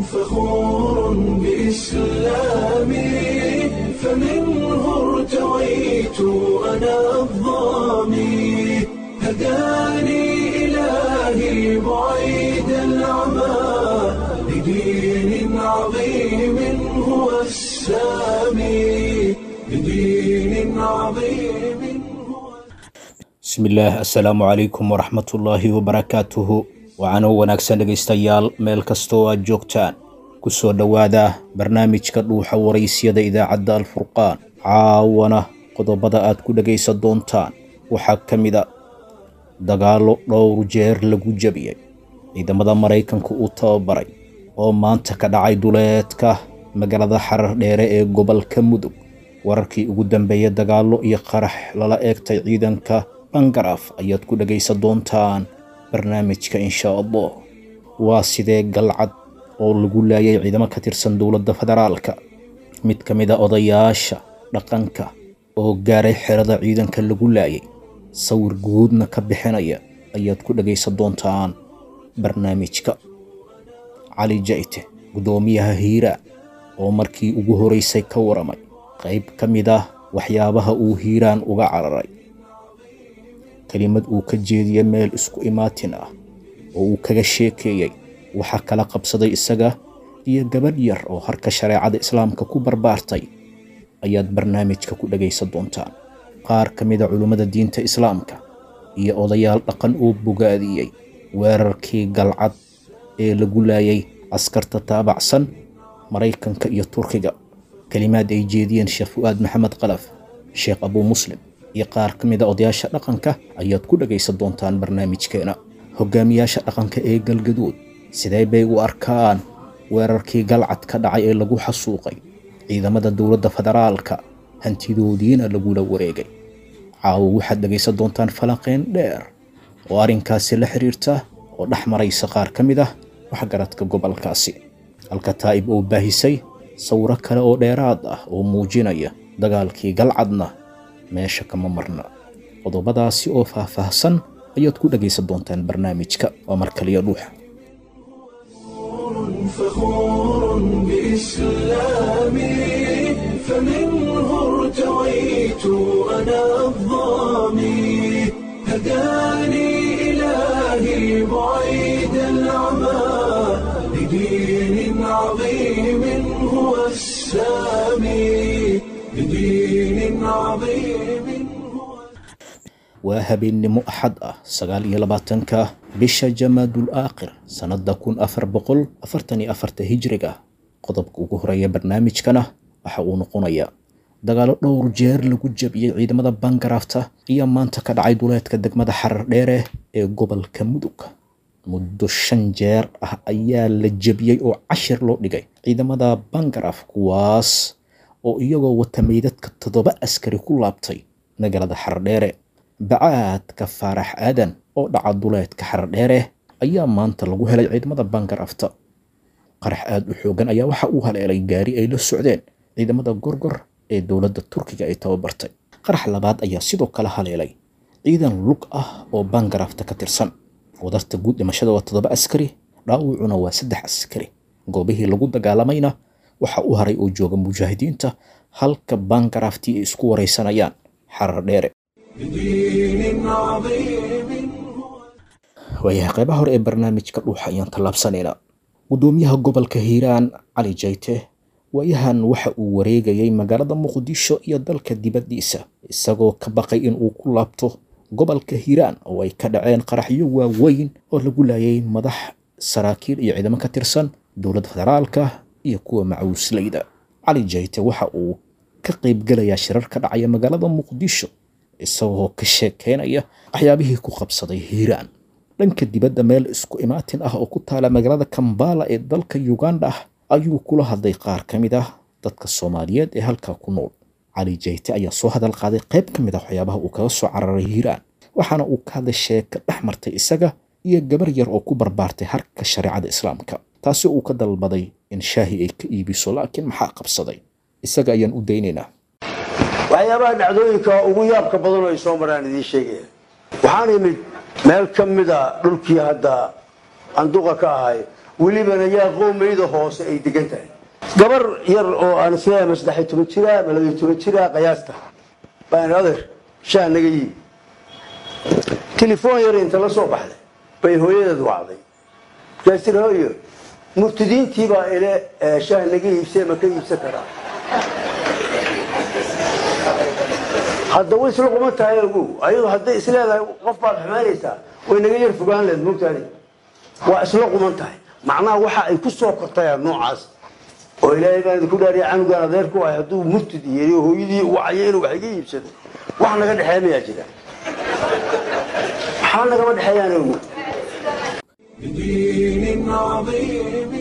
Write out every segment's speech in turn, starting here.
فخور بإسلامي فمنه ارتويت أنا الضامي هداني إلهي بعيد العمى لدين عظيم هو السامي لدين عظيم هو bismillaah assalaamu calaykum waraxmatullaahi wabarakaatuhu waxaanoo wanaagsan dhegaystayaal meel kastoo aad joogtaan ku soo dhowaada barnaamijka dhuuxa waraysyada idaacadda alfurqaan caawana qodobada aad ku dhegaysan doontaan waxaa ka mid a dagaallo dhowr jeer lagu jebiyey ciidamada maraykanka uu tababaray oo maanta ka dhacay duleedka magaalada xarar dheere ee gobolka mudug wararkii ugu dambeeyey dagaallo iyo qarax lala eegtay ciidanka bangaraf ayaad ku dhegaysan doontaan barnaamijka insha allah waa sidee galcad oo lagu laayay ciidamo ka tirsan dowladda federaalka mid ka mid a odayaasha dhaqanka oo gaaray xerada ciidanka lagu laayay sawir guudna ka bixinaya ayaad ku dhegaysan doontaan barnaamijka cali jayte guddoomiyaha hiiraan oo markii ugu horeysay ka waramay qayb ka mid ah waxyaabaha uu hiiraan uga cararay kelimad uu ka jeediyey meel isku imaatin ah oo uu kaga sheekeeyey waxaa kala qabsaday isaga iyo gabadh yar oo harka shareecada islaamka ku barbaartay ayaad barnaamijka ku dhagaysan doontaan qaar ka mid a culummada diinta islaamka iyo odayaal dhaqan oo bogaadiyey weerarkii galcad ee lagu laayay askarta taabacsan maraykanka iyo turkiga kelimaad ay jeediyeen sheekh fu'aad maxamed qalaf sheekh abuu muslim iyo qaar ka mid a odayaasha dhaqanka ayaad ku dhagaysan doontaan barnaamijkeena hogaamiyaasha dhaqanka ee galgaduud sidee bay u arkaan weerarkii galcad ka dhacay ee lagu xasuuqay ciidamada dowladda federaalka hantidoodiina lagula wareegay caawo waxaad dhagaysan doontaan falanqeyn dheer oo arrinkaasi la xiriirta oo dhex maraysa qaar ka mid ah waxgaradka gobolkaasi halka taa'ib oo baahisay sawiro kale oo dheeraad ah oo muujinaya dagaalkii galcadna meesha kama marna qodobadaasi oo faahfaahsan ayaad ku dhagaysan doontaan barnaamijka waa mar kaliya dhuuxa فخور بإسلامي فمنه ارتويت أنا الضامي هداني إلهي بعيد العمى لدين عظيم هو السامي لدين عظيم هو waa habeennimo axad ah sagaal iyo labaatanka bisha jamaadul aakhir sannada kun afar boqol afartan iyo afarta hijriga qodobka ugu horeeya barnaamijkana waxa uu noqonayaa dagaallo dhowr jeer lagu jebiyey ciidamada bangarafta iyo maanta ka dhacay duleedka degmada xarar dheere ee gobolka mudug muddo shan jeer ah ayaa la jebiyey oo cashir loo dhigay ciidamada bangaraf kuwaas oo iyagoo wata meydadka toddoba askari ku laabtay magaalada xarar dheere bacaadka faarax aadan oo dhaca duleedka xarar dheere ayaa maanta lagu helay ciidamada bangarafta qarax aad u xoogan ayaa waxa uu haleelay gaari ay la socdeen ciidamada gorgor ee dowladda turkiga ay tababartay qarax labaad ayaa sidoo kale haleelay ciidan lug ah oo bangarafta ka tirsan wadarta guud dhimashada waa toddoba askari dhaawucuna waa saddex askari goobihii lagu dagaalamayna waxa u haray oo jooga mujaahidiinta halka bangaraftii ay isku waraysanayaan xarar dheere لدين عظيم هو waayahay qaybaha hore ee barnaamijka dhuuxa ayaan tallaabsanaynaa guddoomiyaha gobolka hiiraan cali jayte waayahan waxa uu wareegayay magaalada muqdisho iyo dalka dibaddiisa isagoo ka baqay in uu ku laabto gobolka hiiraan oo ay ka dhaceen qaraxyo waaweyn oo lagu laayay madax saraakiil iyo ciidamo ka tirsan dowladda federaalka iyo kuwa macawislayda cali jayte waxa uu ka qaybgelayaa shirar ka dhacaya magaalada muqdisho isagoo ka sheekeynaya waxyaabihii ku qabsaday hiiraan dhanka dibadda meel isku imaatin ah oo ku taala magaalada kambala ee dalka uganda ah ayuu kula hadlay qaar ka mid ah dadka soomaaliyeed ee halkaa ku nool cali jayte ayaa soo hadal qaaday qayb ka mid ah waxyaabaha uu kaga soo cararay hiiraan waxaana uu ka hadlay sheeko dhex martay isaga iyo gabar yar oo ku barbaartay harka shareecada islaamka taasi uu ka dalbaday in shaahi ay ka iibiso laakiin maxaa qabsaday isaga ayaan u daynaynaa waxyaabaha dhacdooyinka ugu yaabka badan oo ay soo maraan idiin sheegaya waxaan imid meel ka mida dhulkii hadda anduqa ka ahay welibana yaa qoomayda hoose ay degan tahay gabar yar oo aan isleeyahay ma saddexiy toban jira ma labaiy toban jira qiyaasta baan adeer shaa naga yii telefoon yar inta la soo baxday bay hooyadeed wacday markaas tiri hooyo murtidiintii baa ile shaah naga iibsee ma ka iibsan karaa hadda way isla quman tahay ogow ayadu hadday isleedahay qof baad xumaynaysaa way naga yar fogaan leed mogtaani waa isla quman tahay macnaha waxa ay ku soo kortayaan noocaas oo ilaahay baan idinku dhaariya canugaan adeerku ah hadduu murtid yeri hooyadii wacayo inuu wax iga iibsado wax naga dhexeeya mayaa jira maxaa nagama dhexeeyaan ogow بدين عظيم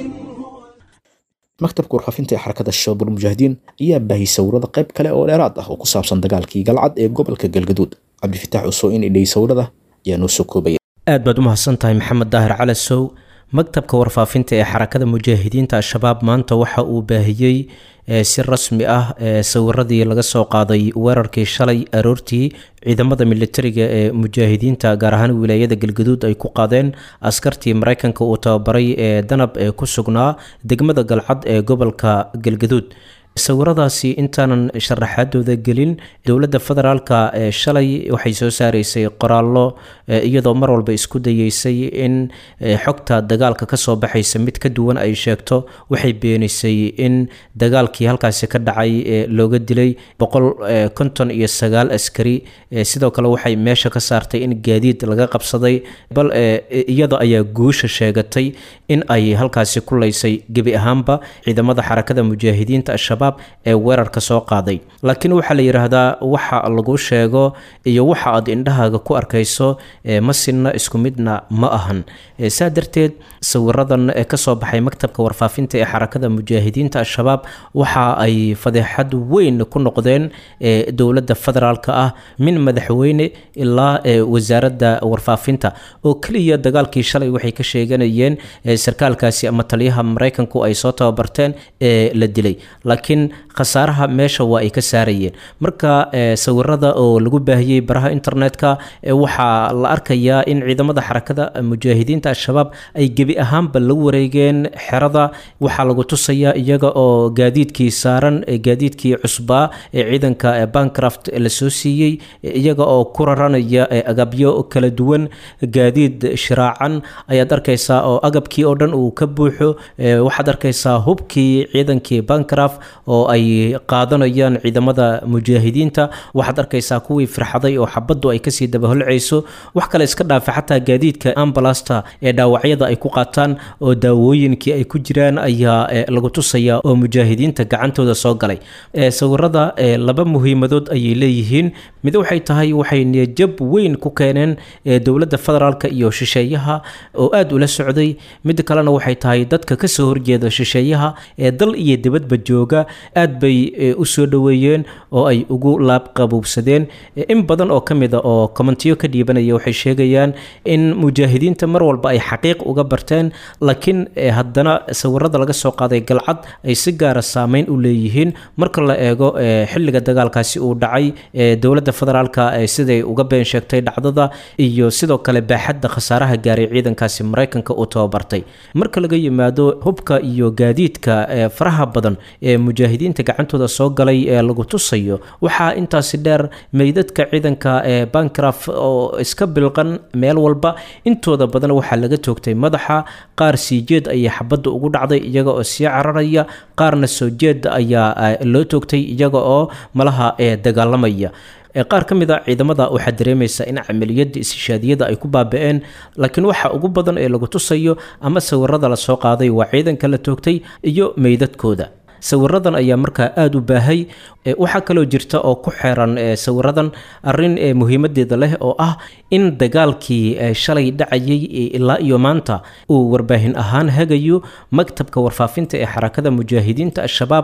maktabka warfaafinta ee xarakada shabaab ulmujaahidiin ayaa baahiyey sawirada qayb kale oo dheeraad ah oo ku saabsan dagaalkii galcad ee gobolka galgaduud cabdifitaax cusoo in idhay sawirada ayaa noo soo koobaya aad baad u mahadsan tahay maxamed daahir calasow maktabka warfaafinta ee xarakada mujaahidiinta al-shabaab maanta waxa uu baahiyey ee si rasmi ah ee sawiradii laga soo qaaday weerarkii shalay aroortii ciidamada militariga ee mujaahidiinta gaar ahaan wilaayada galgaduud ay ku qaadeen askartii mareykanka uu tababaray ee danab ee ku sugnaa degmada galcad ee gobolka galgaduud sawiradaasi intaanan sharaxaadooda gelin dowladda federaalka ee shalay waxay soo saaraysay qoraallo iyadoo mar walba isku dayeysay in xogta dagaalka kasoo baxaysa mid ka duwan ay sheegto waxay beenisay in dagaalkii halkaasi ka dhacay looga dilay boqol konton iyo sagaal askari sidoo kale waxay meesha ka saartay in gaadiid laga qabsaday bal iyada ayaa guusha sheegatay in ay halkaasi ku laysay gebi ahaanba ciidamada xarakada mujaahidiinta al-shabaab ee weerarka soo qaaday laakiin waxaa la yidhaahdaa waxa lagu sheego iyo waxa aad indhahaaga ku arkayso ma sinna isku midna ma ahan saa darteed sawiradan ee kasoo baxay maktabka warfaafinta ee xarakada mujaahidiinta al-shabaab waxa ay fadeexad weyn ku noqdeen dowladda federaalka ah min madaxweyne ilaa wasaaradda warfaafinta oo keliya dagaalkii shalay waxay ka sheeganayeen sarkaalkaasi ama taliyaha maraykanku ay soo tababarteen ee la dilay laakiin khasaaraha meesha waa ay ka saarayeen marka sawirada oo lagu baahiyey baraha internetka waxaa la arkayaa in ciidamada xarakada mujaahidiinta al-shabaab ay gebi ahaanba la wareegeen xerada waxaa lagu tusayaa iyaga oo gaadiidkii saaran gaadiidkii cusbaa ee ciidanka bancraft lasoo siiyey iyaga oo ku raranaya agabyo kala duwan gaadiid shiraacan ayaad arkaysaa oo agabkii oo dhan uu ka buuxo waxaad arkaysaa hubkii ciidankii bancraft oo ay qaadanayaan ciidamada mujaahidiinta waxaad arkaysaa kuwii firxaday oo xabaddu ay kasii dabaholcayso wax kale iska dhaafa xataa gaadiidka ambalasta ee dhaawacyada ay ku qaataan oo daawooyinkii ay ku jiraan ayaa lagu tusaya oo mujaahidiinta gacantooda soo galay sawirada laba muhiimadood ayay leeyihiin mid waxay tahay waxay niyajab weyn ku keeneen dowladda federaalk iyo shisheeyaha oo aada ula socday mid kalena waxay tahay dadka kasoo horjeeda shisheeyaha ee dal iyo dibadba jooga aad bay u soo dhoweeyeen oo ay ugu laabqabuubsadeen in badan oo ka mid a oo kommentiyo ka dhiibanaya waxay sheegayaan in mujaahidiinta mar walba ay xaqiiq uga barteen laakiin haddana sawirada laga soo qaaday galcad ay si gaara saameyn u leeyihiin marka la eego xilliga dagaalkaasi uu dhacay dowladda federaalka siday uga been sheegtay dhacdada iyo sidoo kale baaxadda khasaaraha gaaray ciidankaasi maraykanka uu tababartay marka laga yimaado hubka iyo gaadiidka faraha badan ee mujaahidiinta gacantooda soo galay ee lagu tusayo waxaa intaasi dheer meydadka ciidanka ee bancraft oo iska bilqan meel walba intooda badan waxaa laga toogtay madaxa qaar sii jeed ayay xabadda ugu dhacday iyaga oo sii cararaya qaarna soo jeed ayaa loo toogtay iyaga oo malaha ee dagaalamaya qaar ka mid a ciidamada waxaa dareemaysa in camaliyada istishaadiyada ay ku baaba-een laakiin waxa ugu badan ee lagu tusayo ama sawirada lasoo qaaday waa ciidanka la toogtay iyo meydadkooda sawiradan ayaa markaa aada u baahay waxaa kaloo jirta oo ku xeeran sawiradan arin muhiimadeeda leh oo ah in dagaalkii shalay dhacayay ilaa iyo maanta uu warbaahin ahaan hagayo maktabka warfaafinta ee xarakada mujaahidiinta al-shabaab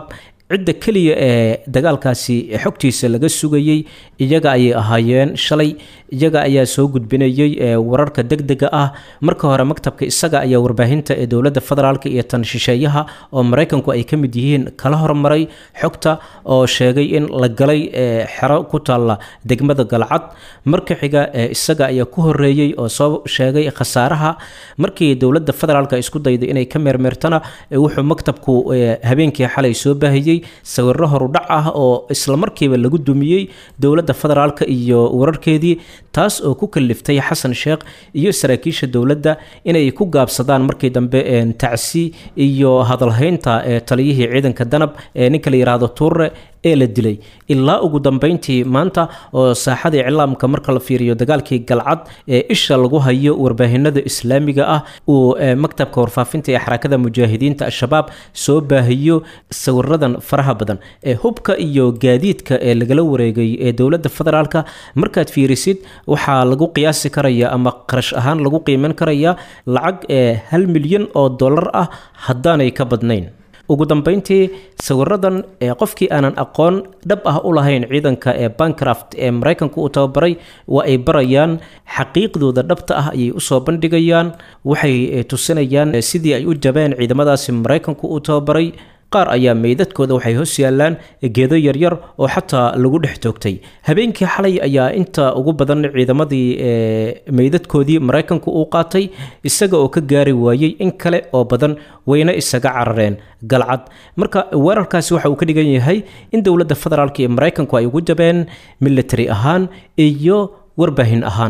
cidda keliya ee dagaalkaasi xogtiisa laga sugayey iyaga ayay ahaayeen shalay iyaga ayaa soo gudbinayey wararka degdega ah marka hore maktabka isaga ayaa warbaahinta ee dowladda federaalk iyo tan shisheeyaha oo maraykanku ay ka mid yihiin kala hormaray xogta oo sheegay in la galay xero ku taalla degmada galcad marka xiga isaga ayaa ku horeeyey oo soo sheegay khasaaraha markii dowladda federaalk isku dayday inay ka meermeertana wuxuu maktabku habeenkii xalay soo baahiyey sawiro horudhac ah oo islamarkiiba lagu dumiyey dowladda federaalk iyo wararkeedii taas oo ku kaliftay xasan sheekh iyo saraakiisha dowladda inay ku gaabsadaan markii dambe tacsi iyo hadalhaynta ee taliyihii ciidanka danab ee ninka la yidhaahdo tuure ee la dilay ilaa ugu dambeyntii maanta oo saaxadii iclaamka marka la fiiriyo dagaalkii galcad ee isha lagu hayo warbaahinada islaamiga ah uu maktabka warfaafinta ee xarakada mujaahidiinta al-shabaab soo baahiyo sawiradan faraha badan ee hubka iyo gaadiidka ee lagala wareegay ee dowladda federaalka markaad fiirisid waxaa lagu qiyaasi karaya ama qarash ahaan lagu qiiman karaya lacag ee hal milyan oo dollar ah haddaanay ka badnayn ugu dambeyntii sawiradan ee qofkii aanan aqoon dhab ah u lahayn ciidanka ee bancraft ee maraykanku uu tababaray waa ay barayaan xaqiiqdooda dhabta ah ayay usoo bandhigayaan waxay tusinayaan sidii ay u jabeen ciidamadaasi maraykanku uu tababaray qaar ayaa meydadkooda waxay hoos yaallaan geedo yaryar oo xataa lagu dhex toogtay habeenkii xalay ayaa inta ugu badan ciidamadii meydadkoodii maraykanku uu qaatay isaga oo ka gaari waayey in kale oo badan wayna isaga carareen galcad marka weerarkaasi waxa uu ka dhigan yahay in dowladda federaalk iyo maraykanku ay ugu jabeen military ahaan iyo warbaahin ahaan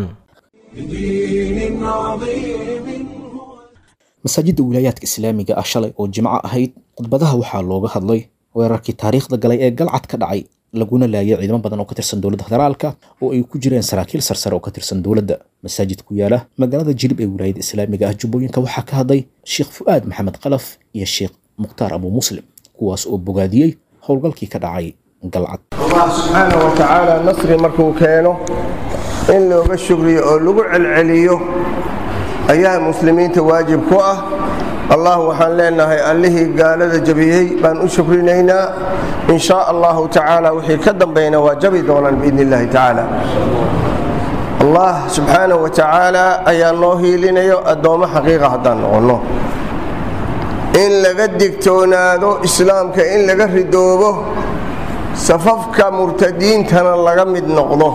بدين عظيم masaajidda wilaayaadka islaamiga ah shalay oo jimco ahayd khudbadaha waxaa looga hadlay weerarkii taariikhda galay ee galcad ka dhacay laguna laayay ciidamo badan oo ka tirsan dowladda federaalka oo ay ku jireen saraakiil sarsare oo ka tirsan dowladda masaajid ku yaala magaalada jilib ee wilaayada islaamiga ah jubbooyinka waxaa ka hadlay sheekh fu'aad maxamed qalaf iyo sheekh mukhtaar abu muslim kuwaas oo bogaadiyey howlgalkii ka dhacay galcad allah subxaana wa tacaala nasri markuu keeno in looga shugriyo oo lagu celceliyo ayaa muslimiinta waajib ku ah allah waxaan leenahay allihii gaalada jabiyey baan u shukrinaynaa in shaa allahu tacaala wixii ka dambayna waa jabi doonaan biidni illahi tacaala allah subxaana wa tacaala ayaa noo hiilinayo addoommo xaqiiqa haddaan noqonno in laga digtoonaado islaamka in laga ridoobo safafka murtadiintana laga mid noqdo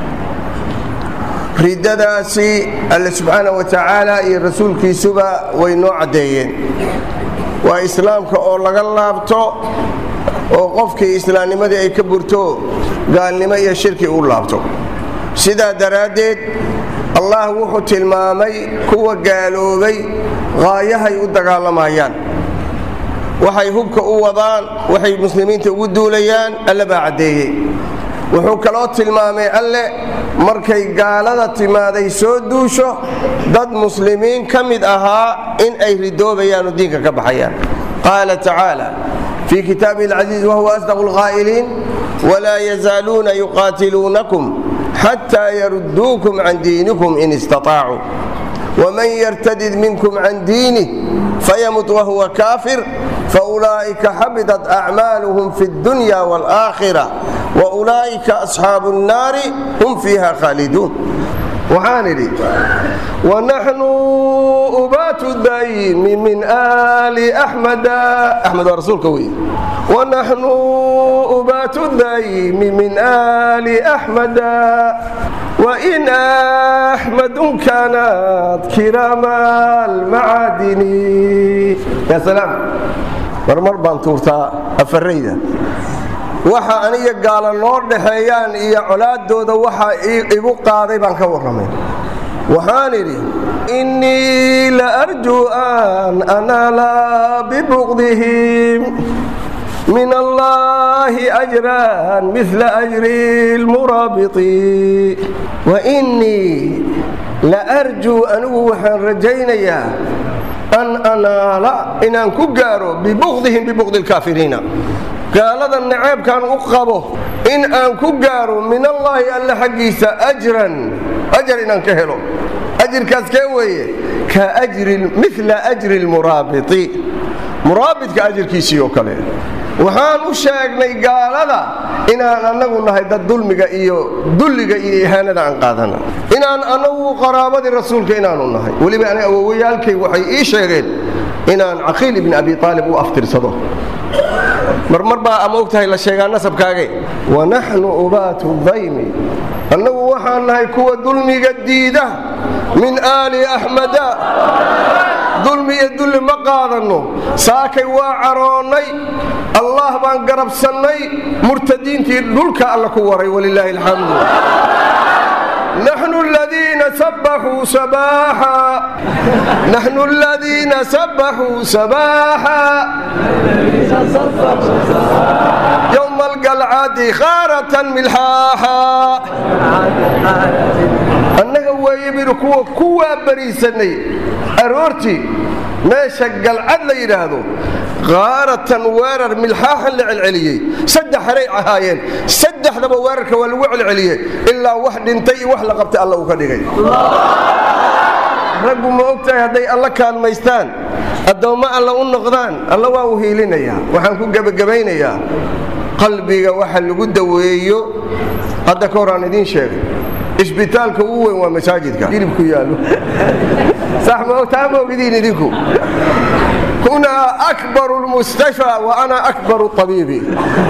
ridadaasi alle subxaana wa tacaala iyo rasuulkiisuba way noo caddeeyeen waa islaamka oo laga laabto oo qofkii islaamnimadii ay ka burto gaalnimo iyo shirki u laabto sidaa daraaddeed allah wuxuu tilmaamay kuwa gaaloobay qaayahay u dagaalamayaan waxay hubka u wadaan waxay muslimiinta ugu duulayaan alle baa caddeeyey wuxuu kaloo tilmaamay alle markay gaalada timaaday soo duusho dad muslimiin ka mid ahaa in ay ridoobayaan oo diinka ka baxayaan qaala tacaala fii kitaabihi alcasiiz wahuwa asdaqu lqaa'iliin walaa yazaaluuna yuqaatiluunakum xataa yarudduukum can diinikum in istaطaacuu wman yrtadid minkum can diinih fayamut wahuwa kaafir faulaa'ika xabidat acmaaluhum fi اdunya wاlآakhira waulaa'ika asxaabu الnaari hum fiiha khaaliduun waxaan idhi wanaxnu ubaatu daymi min ali axmada axmed waa rasuulka wey wanaxnu ubaatu daymi min ali axmada wain axmadu kaanat kiraama almacaadini ya salaam marmar baan tuurtaa afarayda waxa aniga gaala noo dhaxeeyaan iyo colaadooda waxa igu qaaday baan ka warramay waxaan idhi innii la arjuu an anaala bibuqdihim min allahi ajran mila ajri lmuraabiti wainii la arjuu anigu waxaan rajaynayaa an anaala inaan ku gaaro bibuqdihim bibuqdi lkaafiriina gaalada naceebkaan u qabo in aan ku gaaro min allaahi alle xaggiisa ajran ajar inaan ka helo ajirkaas kee weeye ka ajri mila ajri lmuraabiti muraabidka ajirkiisii oo kale waxaan u sheegnay gaalada inaan annagu nahay dad dulmiga iyo dulliga iyo ihaanada aan qaadana inaan annagu qaraabadii rasuulka inaanu nahay weliba ana awowayaalkay waxay ii sheegeen inaan caqiil ibni abi aalib u aftirsado marmar baa ama og tahay la sheegaa nasabkaage wanaxnu ubaatu daymi annagu waxaan nahay kuwa dulmiga diida min aali axmada dulmi iyo dulli ma qaadanno saakay waa caroonnay allah baan garabsannay murtadiintii dhulka alla ku waray walilaahi alxamdu نحن الذين سبحوا سباحا نحن الذين سبحوا سباحا يوم القلعة خارة ملحاحا annaga weeyebinu kuwa kuwaa bariisanay aroortii meesha galcad la yidhaahdo kaaratan weerar milxaaxan la celceliyey saddex haray ahaayeen saddexdaba weerarka waa lagu celceliyey ilaa wax dhintay iyo wax la qabtay alla uu ka dhigay raggu ma og tahay hadday alla kaalmaystaan addoommo alla u noqdaan alla waa u hiilinayaa waxaan ku gebagabaynayaa qalbiga waxa lagu daweeyo hadda ka hor aan idiin sheegay isbitaalka ugu weyn waa masaajidka hilibku yaallo sax ma taa ma ogidiin idinku hunaa akbaru lmustashfaa wa ana akbaru tabiibi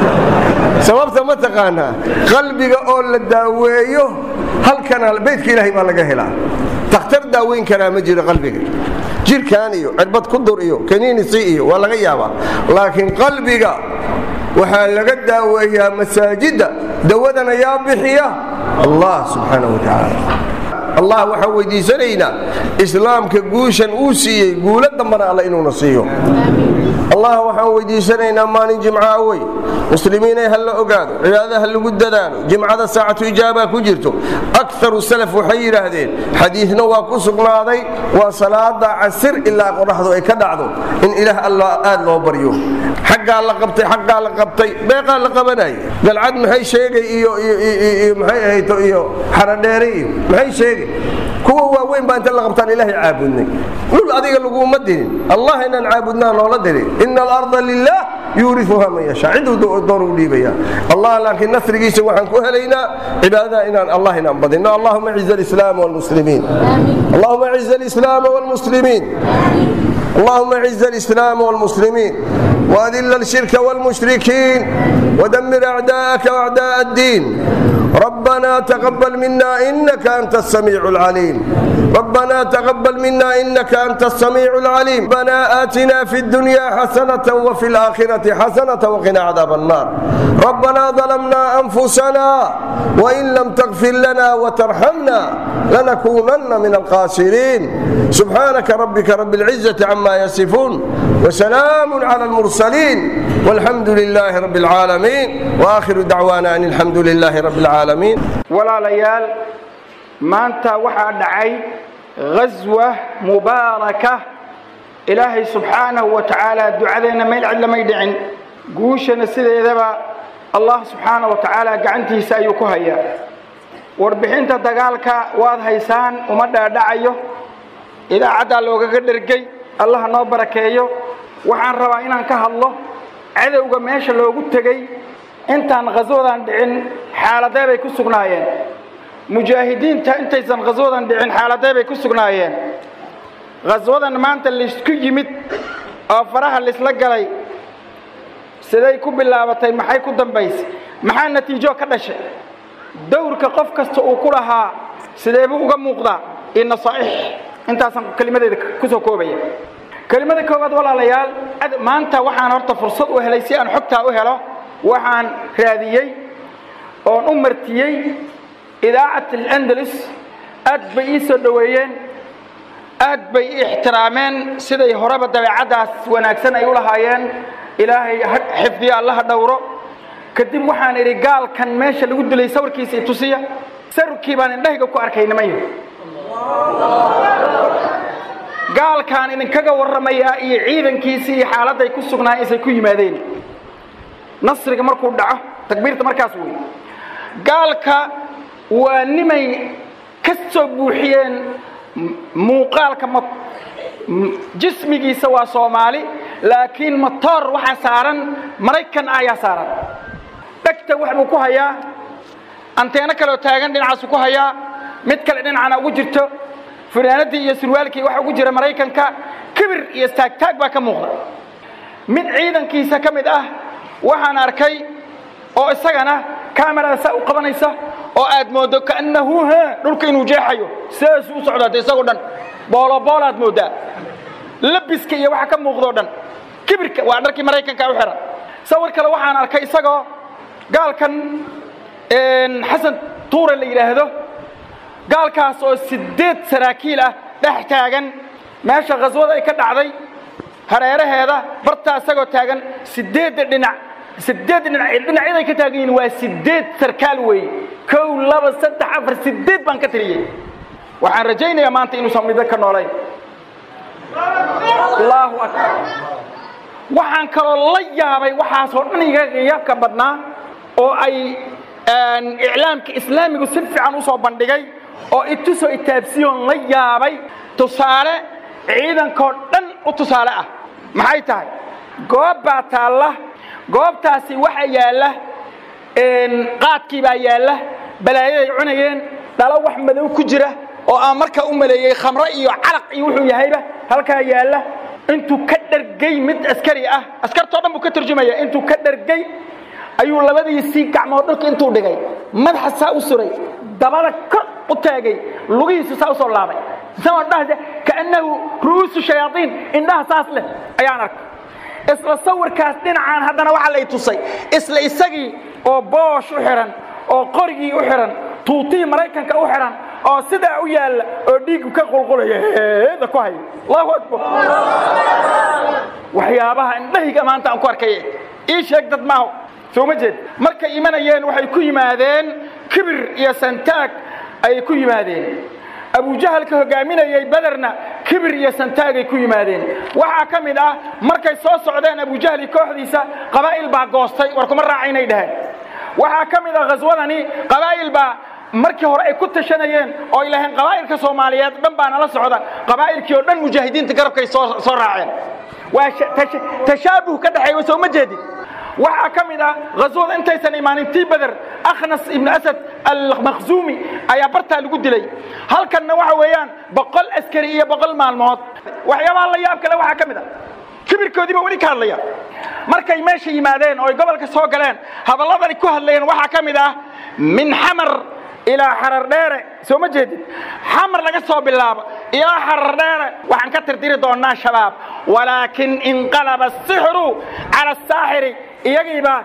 sababta ma taqaanaa qalbiga oo la daaweeyo halkana beydka ilaahay baa laga helaa takhtar daaweyn karaa ma jiro qalbiga jirkan iyo cirbad ku dur iyo kaniinisi iyo waa laga yaabaa laakiin qalbiga waxaa laga daaweeyaa masaajidda dawadana yaa bixiya allah subxaana wa tacaala allah waxaan weydiisanaynaa islaamka guushan uu siiyey guulo dambana alla inuuna siiyo allah waxaan weydiisanaynaa maalin jimca wey muslimiinay ha la ogaado cibaadada ha lagu dadaalo jimcada saacatu ijaaba ku jirto akaru salaf waxay yidhaahdeen xadiidna waa ku sugnaaday waa salaada casir ilaa qoraxdu ay ka dhacdo in ilaah alla aad loo baryo xaggaa la qabtay xaggaa la qabtay beeqaa la qabanaya galcad maxay sheegay iyo maxay ahayto iyo xaradheere iyo maxay sheegay kuwa waaweyn baa inta la qabtaan ilaahay caabudnay dhul adiga laguma dirin allah inaan caabudnaa noola dirin ina alarda lilah yuuriuha man yashaa ciduu doon u dhiibaya allah laakiin nasrigiisa waxaan ku helaynaa cibaadada inaan allah inaan badino allahuma ciz alislaam wlmuslimiin allahuma ciz alislaam wlmuslimiin اللهم اعز الإسلام والمسلمين وأذل الشرك والمشركين ودمر أعداءك وأعداء الدين ربنا تقبل منا إنك أنت السميع العليم ربنا تقبل منا إنك أنت السميع العليم ربنا آتنا في الدنيا حسنة وفي الآخرة حسنة وقنا عذاب النار ربنا ظلمنا أنفسنا وإن لم تغفر لنا وترحمنا لنكونن من الخاسرين سبحانك ربك رب العزة عما يصفون وسلام على المرسلين والحمد لله رب العالمين وآخر دعوانا أن الحمد لله رب العالمين walaalayaal maanta waxaa dhacay ghaswa mubaaraka ilaahay subxaanahu wa tacaala ducadeenna meel cid lamay dhicin guushana sideedaba allah subxaanahu wa tacaala gacantiisa ayuu ku hayaa warbixinta dagaalka waad haysaan uma dhaadhacayo idaacaddaa loogaga dhergey allah noo barakeeyo waxaan rabaa inaan ka hadlo cadowga meesha loogu tegey intaan khaswadan dhicin xaaladee bay ku sugnaayeen mujaahidiinta intaysan khaswadan dhicin xaaladee bay ku sugnaayeen khaswadan maanta laysku yimid oo faraha laysla galay siday ku bilaabatay maxay ku dambaysay maxaa natiijo ka dhashay dowrka qof kasta uu ku lahaa sideebuu uga muuqdaa iyo nasaaix intaasaan kelimadeeda kusoo koobaya kelimada koowaad walaalayaal maanta waxaan horta fursad u helay si aan xogtaa u helo waxaan raadiyey oon u martiyey idaacat alandalus aad bay ii soo dhoweeyeen aad bay i ixtiraameen siday horeba dabeecaddaas wanaagsan ay u lahaayeen ilaahay xifdiyo allaha dhowro kadib waxaan idhi gaalkan meesha lagu dilay sawirkiisa i tusiya sarkii baan indhahayga ku arkay nimayo gaalkaan idinkaga warramayaa iyo ciidankiisii iyo xaaladday ku sugnaayeen isay ku yimaadeen nasriga markuu dhaco takbiirta markaas wey gaalka waa nimay ka soo buuxiyeen muuqaalka jismigiisa waa soomaali laakiin matoor waxaa saaran maraykan ah ayaa saaran dhegta wax buu ku hayaa anteeno kaleoo taagan dhinacaasuu ku hayaa mid kale dhinacana ugu jirto fanaanadii iyo surwaalkii waxa ugu jira maraykanka kibir iyo istaagtaag baa ka muuqda mid ciidankiisa ka mid ah waxaan arkay oo isagana kamerada saa u qabanaysa oo aad mooddo kaannahu ha dhulka inuu jeexayo sidaasuu u socdaa de isagoo dhan booloboolaad mooddaa labiska iyo waxa ka muuqdoo dhan kibirka waa dharkii maraykanka u xihan sawir kale waxaan arkay isagoo gaalkan xasan tuure la yidhaahdo gaalkaas oo siddeed saraakiil ah dhex taagan meesha khaswada ay ka dhacday hareeraheeda bartaa isagoo taagan siddeedda dhinac siddeed dhinac dhinacyaday ka taagan yihiin waa siddeed sarkaal weeye kow laba saddex afar siddeed baan ka tiriyey waxaan rajaynayaa maanta inuusan middo ka noolayn allahu akbar waxaan kaloo la yaabay waxaasoo dhan iga yaabka badnaa oo ay iclaamka islaamigu si fiican u soo bandhigay oo itusoo itaabsiyoon la yaabay tusaale ciidankoo dhan u tusaale ah maxay tahay goob baa taalla goobtaasi waxa yaalla qaadkii baa yaalla balaayaday cunayeen dhalo wax madow ku jira oo aan markaa u maleeyey khamro iyo calaq iyo wuxuu yahayba halkaa yaalla intuu ka dhargay mid askari ah askartoo dhan buu ka turjumaya intuu ka dhargay ayuu labadiisii gacmood dhulka intuu dhigay madaxa saa u suray dabada kor u taagay lugihiisu saa u soo laabay isagoo dhahde kaannahu ru'uusu shayaaiin indhaha saas leh ayaan arkay isla sawirkaas dhinacaan haddana waxaa lay tusay isla isagii oo boosh u xidhan oo qorigii u xidhan tuutihii maraykanka u xidhan oo sidaa u yaalla oo dhiiggu ka qulqulaya heeda ku haya allahu akbar waxyaabaha indhahayga maanta aan ku arkay ii sheeg dad maaho soo ma jeed markay imanayeen waxay ku yimaadeen kibir iyo santaag ayay ku yimaadeen abujahalka hogaaminayay bederna kibir iyo santaagay ku yimaadeen waxaa ka mid ah markay soo socdeen abujahli kooxdiisa qabaa'il baa goostay war kuma raacaynay dhaheen waxaa ka mid ah khaswadani qabaa'il baa markii hore ay ku tashanayeen oo ay laheen qabaa'ilka soomaaliyeed dhan baa nala socda qabaa'ilkii oo dhan mujaahidiinta garabkay soo soo raaceen waa tashaabuh ka dhexeeya soo ma jeedin waxaa ka mid ah khaswada intaysan imaanin tii beder akhnas ibnu asad almakhzuumi ayaa bartaa lagu dilay halkanna waxa weeyaan boqol askari iyo boqol maalmood waxyaabaha la yaab kale waxaa ka mid ah kibirkoodiiba weli ka hadlaya markay meesha yimaadeen oo ay gobolka soo galeen hadalladani ku hadlayeen waxaa ka mid ah min xamar ilaa xarar dheere soo ma jeedid xamar laga soo bilaabo ilaa xarar dheere waxaan ka tirdiri doonnaa shabaab walaakin inqalaba asixru cala asaaxiri iyagiibaa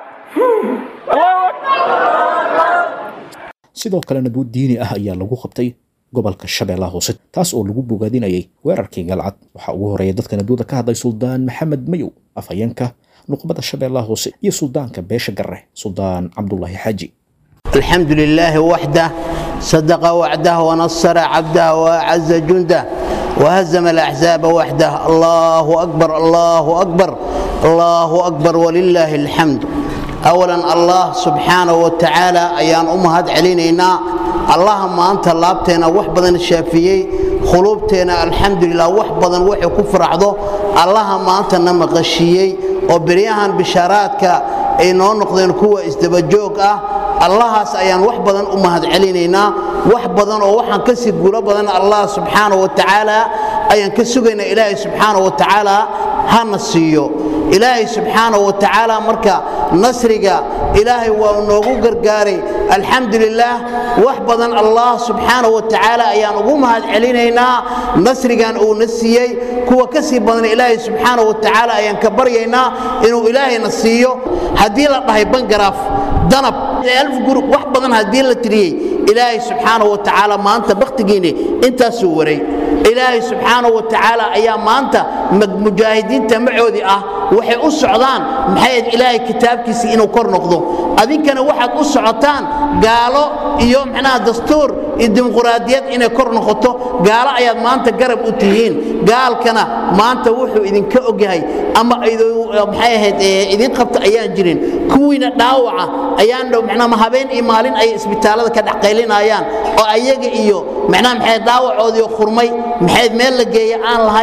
sidoo kalena duud diini ah ayaa lagu qabtay gobolka shabeellaha hoose taas oo lagu bogaadinayay weerarkii galcad waxaa ugu horeeya dadka naduuda ka hadlay suldaan maxamed mayow afhayeenka nuqbada shabeellaha hoose iyo suldaanka beesha garre suldaan cabdulaahi xaaji الحمد لله وحده صدق وعده ونصر عبده وأعز جنده وهزم الأحزاب وحده الله أكبر الله أكبر الله أكبر ولله الحمد أولا الله سبحانه وتعالى أيان أمهات علينا اللهم أنت لابتنا وحبدا الشافيي خلوبتنا الحمد لله وحبدا وحي كفر عضو اللهم أنت نمغشيي وبريهان بشاراتك ay noo noqdeen kuwa isdabajoog ah allahaas ayaan wax badan u mahad celinaynaa wax badan oo waxaan ka sii guulo badan allah subxaana wa tacaala ayaan ka sugaynaa ilaahay subxaana wa tacaala hana siiyo ilaahay subxaana wa tacaala marka nasriga ilaahay waa noogu gargaaray alxamdu lilaah wax badan allah subxaana wa tacaala ayaan ugu mahad celinaynaa nasrigan uuna siiyey kuwa ka sii badan ilaahay subxaana wa tacaala ayaan ka baryaynaa inuu ilaahayna siiyo haddii la dhahay bangaraaf danab alf gurub wax badan haddii la tiriyey ilaahay subxaana wa tacaala maanta bakhtigiinni intaasuu waray ilaahay subxaana wa tacaala ayaa maanta mujaahidiinta macoodii ah waxay u socdaan maxay ilaahay kitaabkiisii inuu kor noqdo adinkana waxaad u socotaan gaalo iyo micnaha dastuur iyo dimuquraadiyad inay kor noqoto gaalo ayaad maanta garab u tihiin gaalkana maanta wuxuu idinka ogyahay ama maxay ahayd idin qabta ayaan jirin kuwiina dhaawaca ayaan dhow micnaha habeen iyo maalin ay isbitaallada ka dhexqaylinayaan oo ayaga iyo micnaha maxay dhaawacoodii khurmay maxay meel la geeya aan lahayn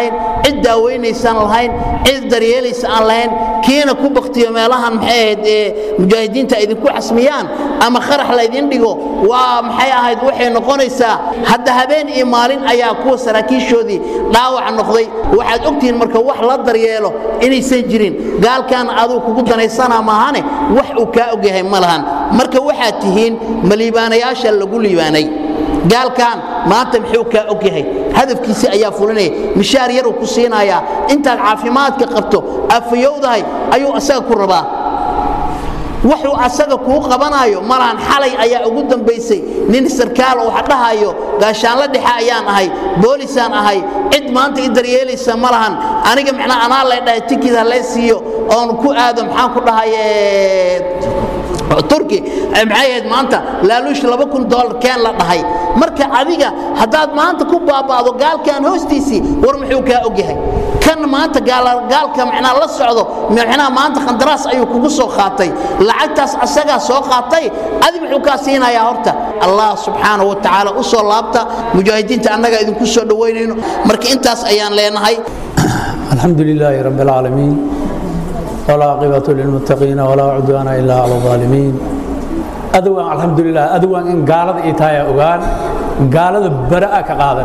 cid daaweynaysaan lahayn cid daryeelaysa aan lahayn kiina ku baktiyo meelahan maxay ahayd ee mujaahidiinta idinku xasmiyaan ama kharax laydin dhigo waa maxay ahayd waxay noqonaysaa hadda habeen iyo maalin ayaa kuwa saraakiishoodii dhaawac noqday waxaad ogtihiin marka wax la daryeelo inaysan jirin gaalkan aduu kugu danaysana maahane wax uu kaa ogyahay ma lahan marka waxaad tihiin ma liibaanayaasha lagu liibaanay gaalkan maanta muxuu kaa og yahay hadafkiisi ayaa fulinaya mishaar yaruu ku siinayaa intaad caafimaadka qabto afayowdahay ayuu asaga ku rabaa wuxuu asaga kuu qabanaayo malahan xalay ayaa ugu dambaysay nin sarkaal oo wax dhahayo gaashaanla dhexe ayaan ahay boolisaan ahay cid maanta i daryeelaysa ma lahan aniga macnaa anaa lay dhahay tikid ha lee siiyo oon ku aado maxaan ku dhahaye turki maxay ahayd maanta laaluush laba kun dollar keen la dhahay marka adiga haddaad maanta ku baaba'do gaalkan hoostiisii war muxuu kaa ogyahay kan maanta gaalka macnaa la socdo macnaa maanta qandaraas ayuu kugu soo qaatay lacagtaas asagaa soo qaatay adi muxuu kaa siinayaa horta allah subxaana wa tacaala u soo laabta mujaahidiinta annaga idinku soo dhowaynayno marka intaas ayaan leenahay الحمد لله رب العالمين والعاقبة للمتقين ولا عدوان إلا على الظالمين أدوان الحمد لله أدوان إن قالت إيتايا أغان قالت براءة كقادن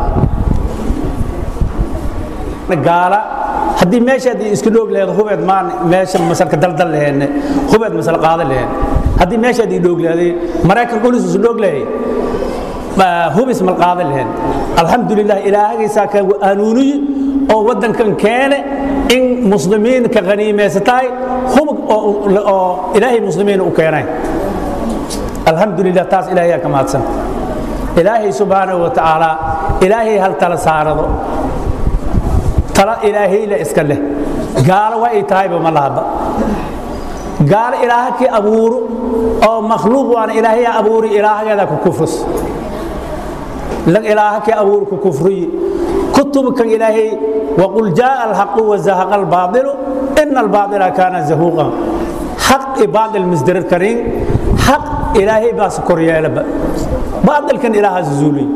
قال haddii meesha haddii iska dhoog lahayd hubeed maan meesha masalka daldal laheen hubeed masal qaadan laheen haddii meesha haddii dhoog lahaaday maraykanka ulis isu dhoog lahay hubis mal qaadan laheen alxamdulilah ilaahagaysaa ka hanuuniyi oo waddankan keene in muslimiin ka qaniimaysatahay hubug oo ilaahay muslimiin u keenay alxamdulilah taas ilaahayaa ka mahadsan ilaahay subxaanahu wa tacaala ilaahay hal tala saarado tala ilaahayla iska leh gaalo waa ay tahayba ma lahaba gaalo ilaaha kii abuuro oo makhluuq waana ilaahaya abuuri ilaahageeda ku kufrus lag ilaaha kii abuuri ku kufriyi kutubkan ilaahay waqul jaaa alxaqu wazahaqa albaaطilu ina albaaطila kaana zahuuqan xaq i baaطil misdarar karin xaq ilaahay baas koryeelaba baaطilkan ilaahaas zuuliy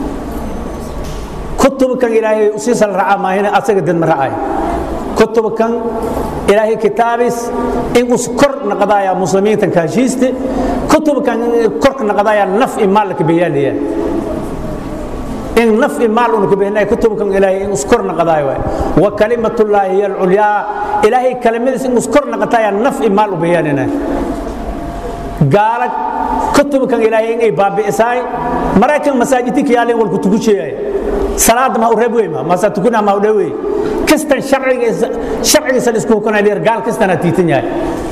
kutubkan ilaahay siisal raca maahina asaga dad ma racay kutubkan ilaahay kitaabis in us kor naqdaya muslimiintan kaashiiste kutubkan korka naqdaya naf i maal ka beeyaalaya in naf i maal unu ka beeynaya kutubkan ilaahay in us kor naqdaya waay wa kalimatullaahi hiya alculyaa ilaahay kalimadiis in us kor naqataya naf i maal u beeyaalina gaala kutubkan ilaahay in ay baabi'isaay maraykan masaajidinka yaalin walku tukujeeyay salaada ma u reeb weyma masa tukuna ma u dhawey kastan sharcigiisa sharcigiisa isku hukunay leer gaal kastana tiitan yahay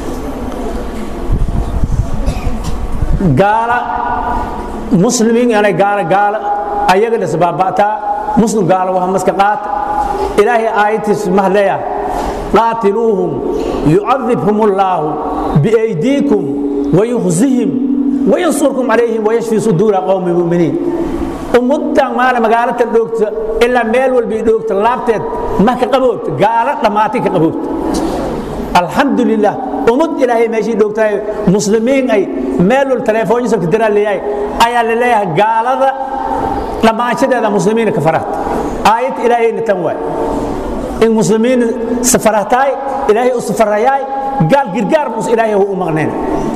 gaala muslimiin anay gaala gaala ayaga dhisbaaba'taa muslim gaala waxa maska qaat ilaahay aayatiis mahleya qaatiluuhum yucadibhum allaahu biaydiikum wayukhzihim wayansurkum calayhim wayashfi suduura qowmi muminiin ummaddan maale magaalata dhoogta ilaa meel walba dhoogta laabteed ma ka qaboobta gaalo dhammaatay ka qaboobta alxamdulilah ummad ilaahay meeshii dhoogtahay muslimiin ay meel wal telefoonyasabka diraa leeyahay ayaa la leeyahay gaalada dhammaanshadeeda muslimiina ka farahta aayad ilaahayna tan waay in muslimiin safarahtaay ilaahay u safarayaay gaal girgaar mus ilaahay u maqnayn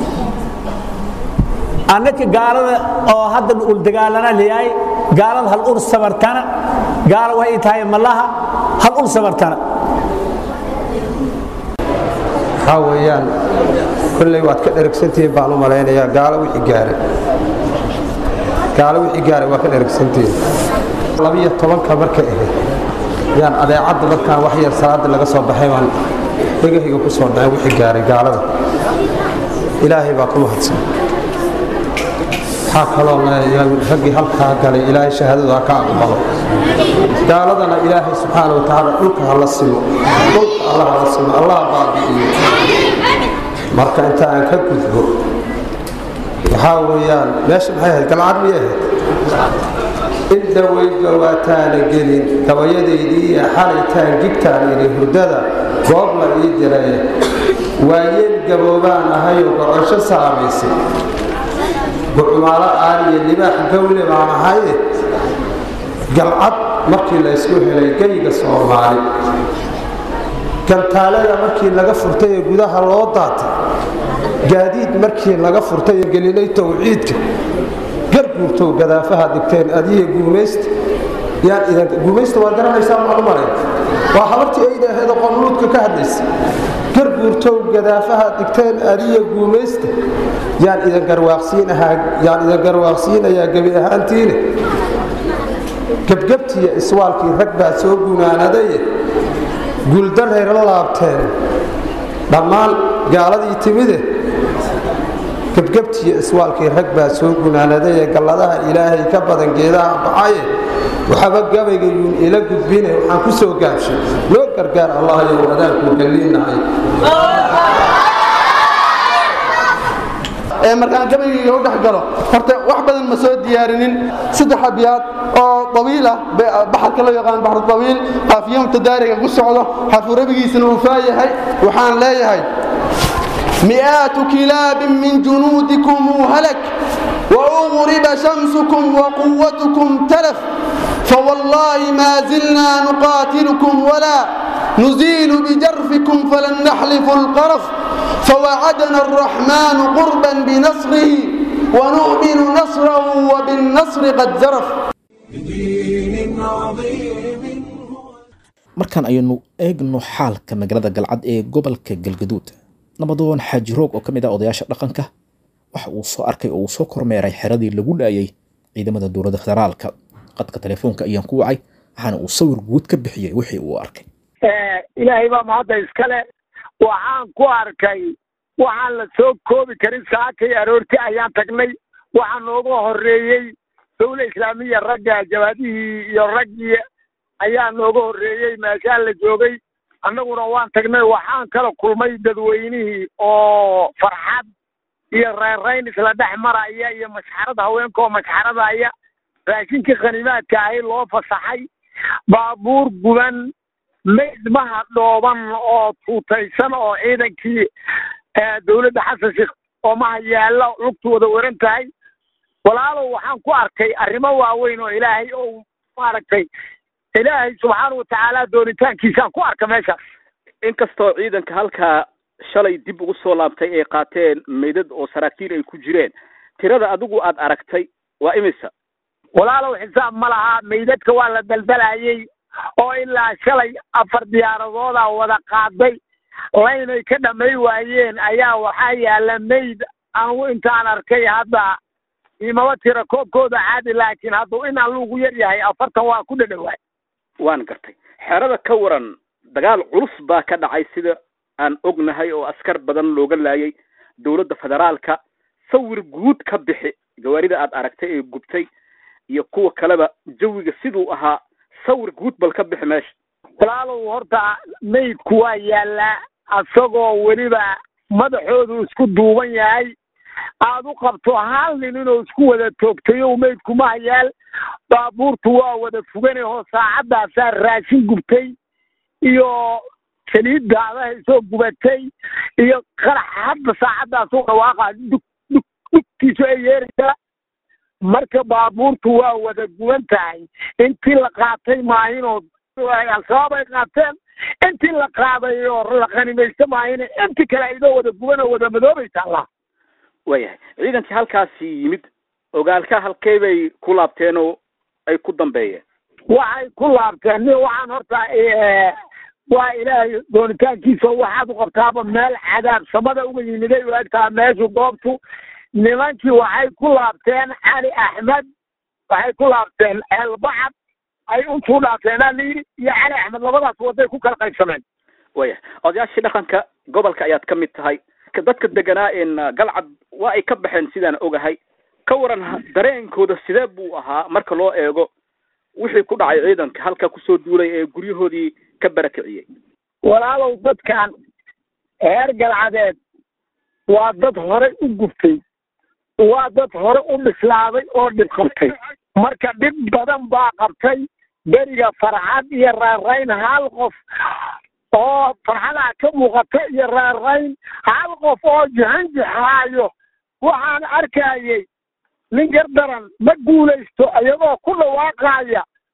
annaka gaalada oo hadda ul dagaalana leeyahay gaalada hal ur sabartana gaala waxay tahay malaha hal ur sabartana waxaa weeyaan kolley waad ka dheragsantihiin baan u malaynayaa gaalo wixii gaaray gaalo wixii gaaray waa ka dheragsantihiin labiyo tobanka markay ahayd yaan adeecadda markaan wax yar salaadda laga soo baxay baan dhegahayga ku soo dhacay wixii gaaray gaalada ilaahay baa ku mahadsan waxaa kaloo raggii halkaa galay ilaahay shahaadadu ha ka aqbalo gaaladana ilaahay subxaana wa tacaala dhulka hala simo dhulka alla hala simo allah baabi'iyo marka inta aan ka gudbo waxaa weeyaan meesha maxay ahayd galcad miyay ahayd in dhawayga waataana gelin gabayadaydii iyo xalaytaan gigtaan idhi hurdada goob la ii diray waayeel gaboobaan ahayoo gocosho saamaysay bucumaalo aaliyo libaax gawle baan ahaye galcad markii la ysku helay geyga soomaali gantaalada markii laga furtay ee gudaha loo daatay gaadiid markii laga furtay ee gelinay towxiidka garguurtow gadaafaha dhigteen adiga guumaysta yaan idan guumaysta waa garanaysaa maanu malay waa habartii ayda aheedoo qonluudka ka hadlaysa garguurtow gadaafaha dhigteen adiga guumaysta yaan idan garwaaqsiinahaa yaan idan garwaaqsiinayaa gebi ahaantiine gebgebtiiyo iswaalkii rag baa soo gunaanadaye guuldaray la laabteen dhammaan gaaladii timide gebgebtiiyo iswaalkii rag baa soo gunaanadaye galladaha ilaahay ka badan geedaha baxaye waxaba gabaygayuun ila gudbine waxaan ku soo gaabshay loo gargaar allahayow adaanku galliinahay markaan gabaygayga u dhex galo horta wax badan ma soo diyaarinin saddex abyaad oo dawiil ah baxarka loo yaqaan baxru dawiil qaafiyo mutadaariga ku socdo xarfu rabigiisana uu faayahay waxaan leeyahay mi'aatu kilaabin min junuudikum halak وأغرب شمسكم وقوتكم تلف فوالله ما زلنا نقاتلكم ولا نزيل بجرفكم فلن نحلف القرف فوعدنا الرحمن قربا بنصره ونؤمن نصره وبالنصر قد زرف بدين عظيم markaan aynu eegno xaalka magaalada galcad ee gobolka galgaduud nabadoon xaaji roog oo ka mid ah odayaasha dhaqanka waxa uu soo arkay oo uu soo kormeeray xeradii lagu laayay ciidamada dowladda federaalka qadka telefoonka ayaan ku wacay waxaana uu sawir guud ka bixiyey wixii uu arkay ilaahay baa mahadda iskale waxaan ku arkay waxaan la soo koobi karin saakay aroorti ayaan tagnay waxaa nooga horeeyey dawla islaamiya ragga jawaadihii iyo raggii ayaa nooga horreeyey meeshaa la joogay annaguna waan tagnay waxaan kala kulmay dadweynihii oo farxad iyo reerayn isla dhex maraya iyo mashxarada haweenka oo mashxaradaya raashinkii khanimaadka ahi loo fasaxay baabuur guban maydmaha dhooban oo tuutaysan oo ciidankii dowladda xasan sheekh oo maha yaalla lugtu wada waran tahay walaalow waxaan ku arkay arrimo waaweyn oo ilaahay oo maaragtay ilaahay subxaana watacaala doonitaankiisaan ku arka meeshaas inkastoo ciidanka halkaa shalay dib ugu soo laabtay ay qaateen meydad oo saraakiil ay ku jireen tirada adigu aad aragtay waa imisa walaalow xisaab ma laha meydadka waa la daldalayey oo ilaa shalay afar diyaaradooda wada qaaday laynay ka dhamay waayeen ayaa waxaa yaalla meyd anugu intaan arkay hadda imaba tira koobkooda caadi laakiin hadduu in alluugu yar yahay afartan waa ku dhadhawaay waan gartay xerada ka waran dagaal culus baa ka dhacay sida aan ognahay oo askar badan looga laayay dowladda federaalka sawir guud ka bixi gawaarida aad aragtay ee gubtay iyo kuwa kaleba jawiga siduu ahaa sawir guud bal ka bixi meesha walaalow horta meydku waa yaallaa asagoo weliba madaxoodu isku duuban yahay aad u qabto hal nin inuu isku wada toogtayo meydku ma hayaal baabuurtu waa wada fuganayoo saacadaasaa raashin gubtay iyo saliid daadahay soo gubatay iyo qarax hadda saacaddaas u dhawaaqa dug dug dugtiisu ay yeeraysaa marka baabuurtu waa wada guban tahay intii la qaatay maahinoo al-shabaab ay qaateen intii la qaaday oo la qanimaysta maahine intii kale aydoo wada guban oo wada madoobaysa allah waayahay ciidankii halkaasi yimid ogaalka halkey bay ku laabteen oo ay ku dambeeyeen waxay ku laabteen ni waxaan horta waa ilaahay doonitaankiisa waxaad u qabtaaba meel cadaab samada uga yimiday u egtaa meeshu goobtu nimankii waxay ku laabteen cali axmed waxay ku laabteen ceelbacad ay untuu dhaafeenaa layidhi iyo cali axmed labadaas waday ku kala qaybsameen waayahay odayaashii dhaqanka gobolka ayaad ka mid tahay dadka deganaa een galcad waa ay ka baxeen sidaan ogahay ka waran dareenkooda sidee buu ahaa marka loo eego wixii ku dhacay ciidanka halka kusoo duulay ee guryahoodii ka barakiciyey walaalow dadkan heer galcadeed waa dad horey u guftay waa dad hore u bislaaday oo dhib qabtay marka dhib badan baa qabtay beriga farxad iyo raarayn hal qof oo farxadaa ka muuqata iyo raarayn hal qof oo jahanjaxaayo waxaan arkayay nin gardaran ma guulaysto iyagoo ku dhawaaqaaya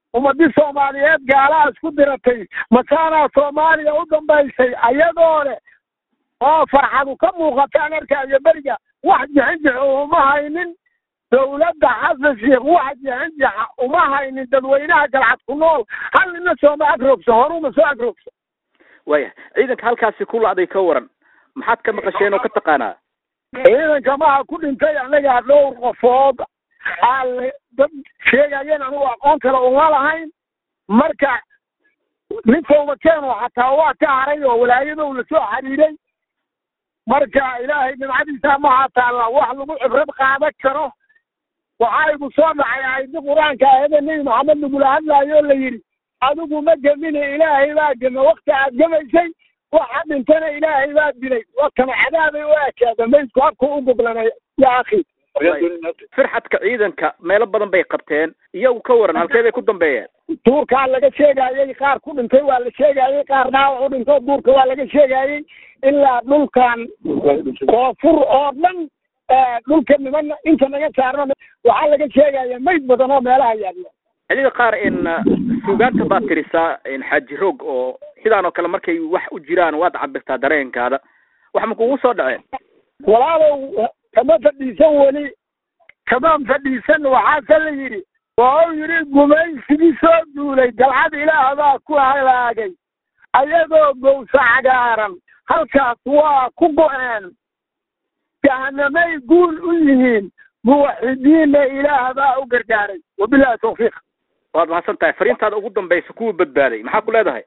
ummadii soomaaliyeed gaalaha isku diratay masaanaa soomaaliya u dambaysay ayadoo leh oo farxadu ka muuqataan arkaayo beriga wax jixinjix uma haynin dowladda xasan sheikh wax jixinjixa uma haynin dadweynaha galcad ku nool hal nina sooma agrogso horuma soo agrogso waya ciidanka halkaasi ku lacday ka waran maxaad ka maqasheen oo ka taqaanaa ciidanka maha ku dhintay anagaa dhowr qofood aan dad sheegayeen anugu aqoon kale uma lahayn marka nin towbakeeno xataa waa ka haray oo walaayadow la soo xiriiray marka ilaahay nimcadiisa maha taalla wax lagu cibrad qaadan karo waxaa igu soo dhacay aayadii qur-aanka aayada nebi maxamed lagula hadlaayo la yidhi adigu ma gemine ilaahay baa gema wakti aad gemaysay waxa dhintana ilaahay baa dilay wakana cadaabay u ekaada maydku habka u goglanay ya akhi firxadka ciidanka meelo badan bay qabteen iyagu ka waran halkee bay ku dambeeyeen duurkaa laga sheegayey qaar ku dhintay waa la sheegayey qaar dhaawac u dhinto duurka waa laga sheegayey ilaa dhulkan koonfur oo dhan dhulka niman inta naga saarno waxaa laga sheegaya mayd badan oo meelaha yaalla xillida qaar in suugaanta baad tirisaa xaaji roog oo sidaan oo kale markay wax u jiraan waad cabirtaa dareenkaada wax ma kugu soo dhaceen walaalow kama fadhiisan weli kamaan fadhiisan waxaase la yidhi waa u yidhi gumaysigii soo duulay galcad ilaah baa ku halaagay ayagoo gowsa cagaaran halkaas waa ku go-een jahanamay guul u yihiin muwaxidiinna ilaah baa u gargaaray wabilahi tawfiiq waad mahadsan tahay fariintaada ugu dambaysa kuwa badbaaday maxaa ku leedahay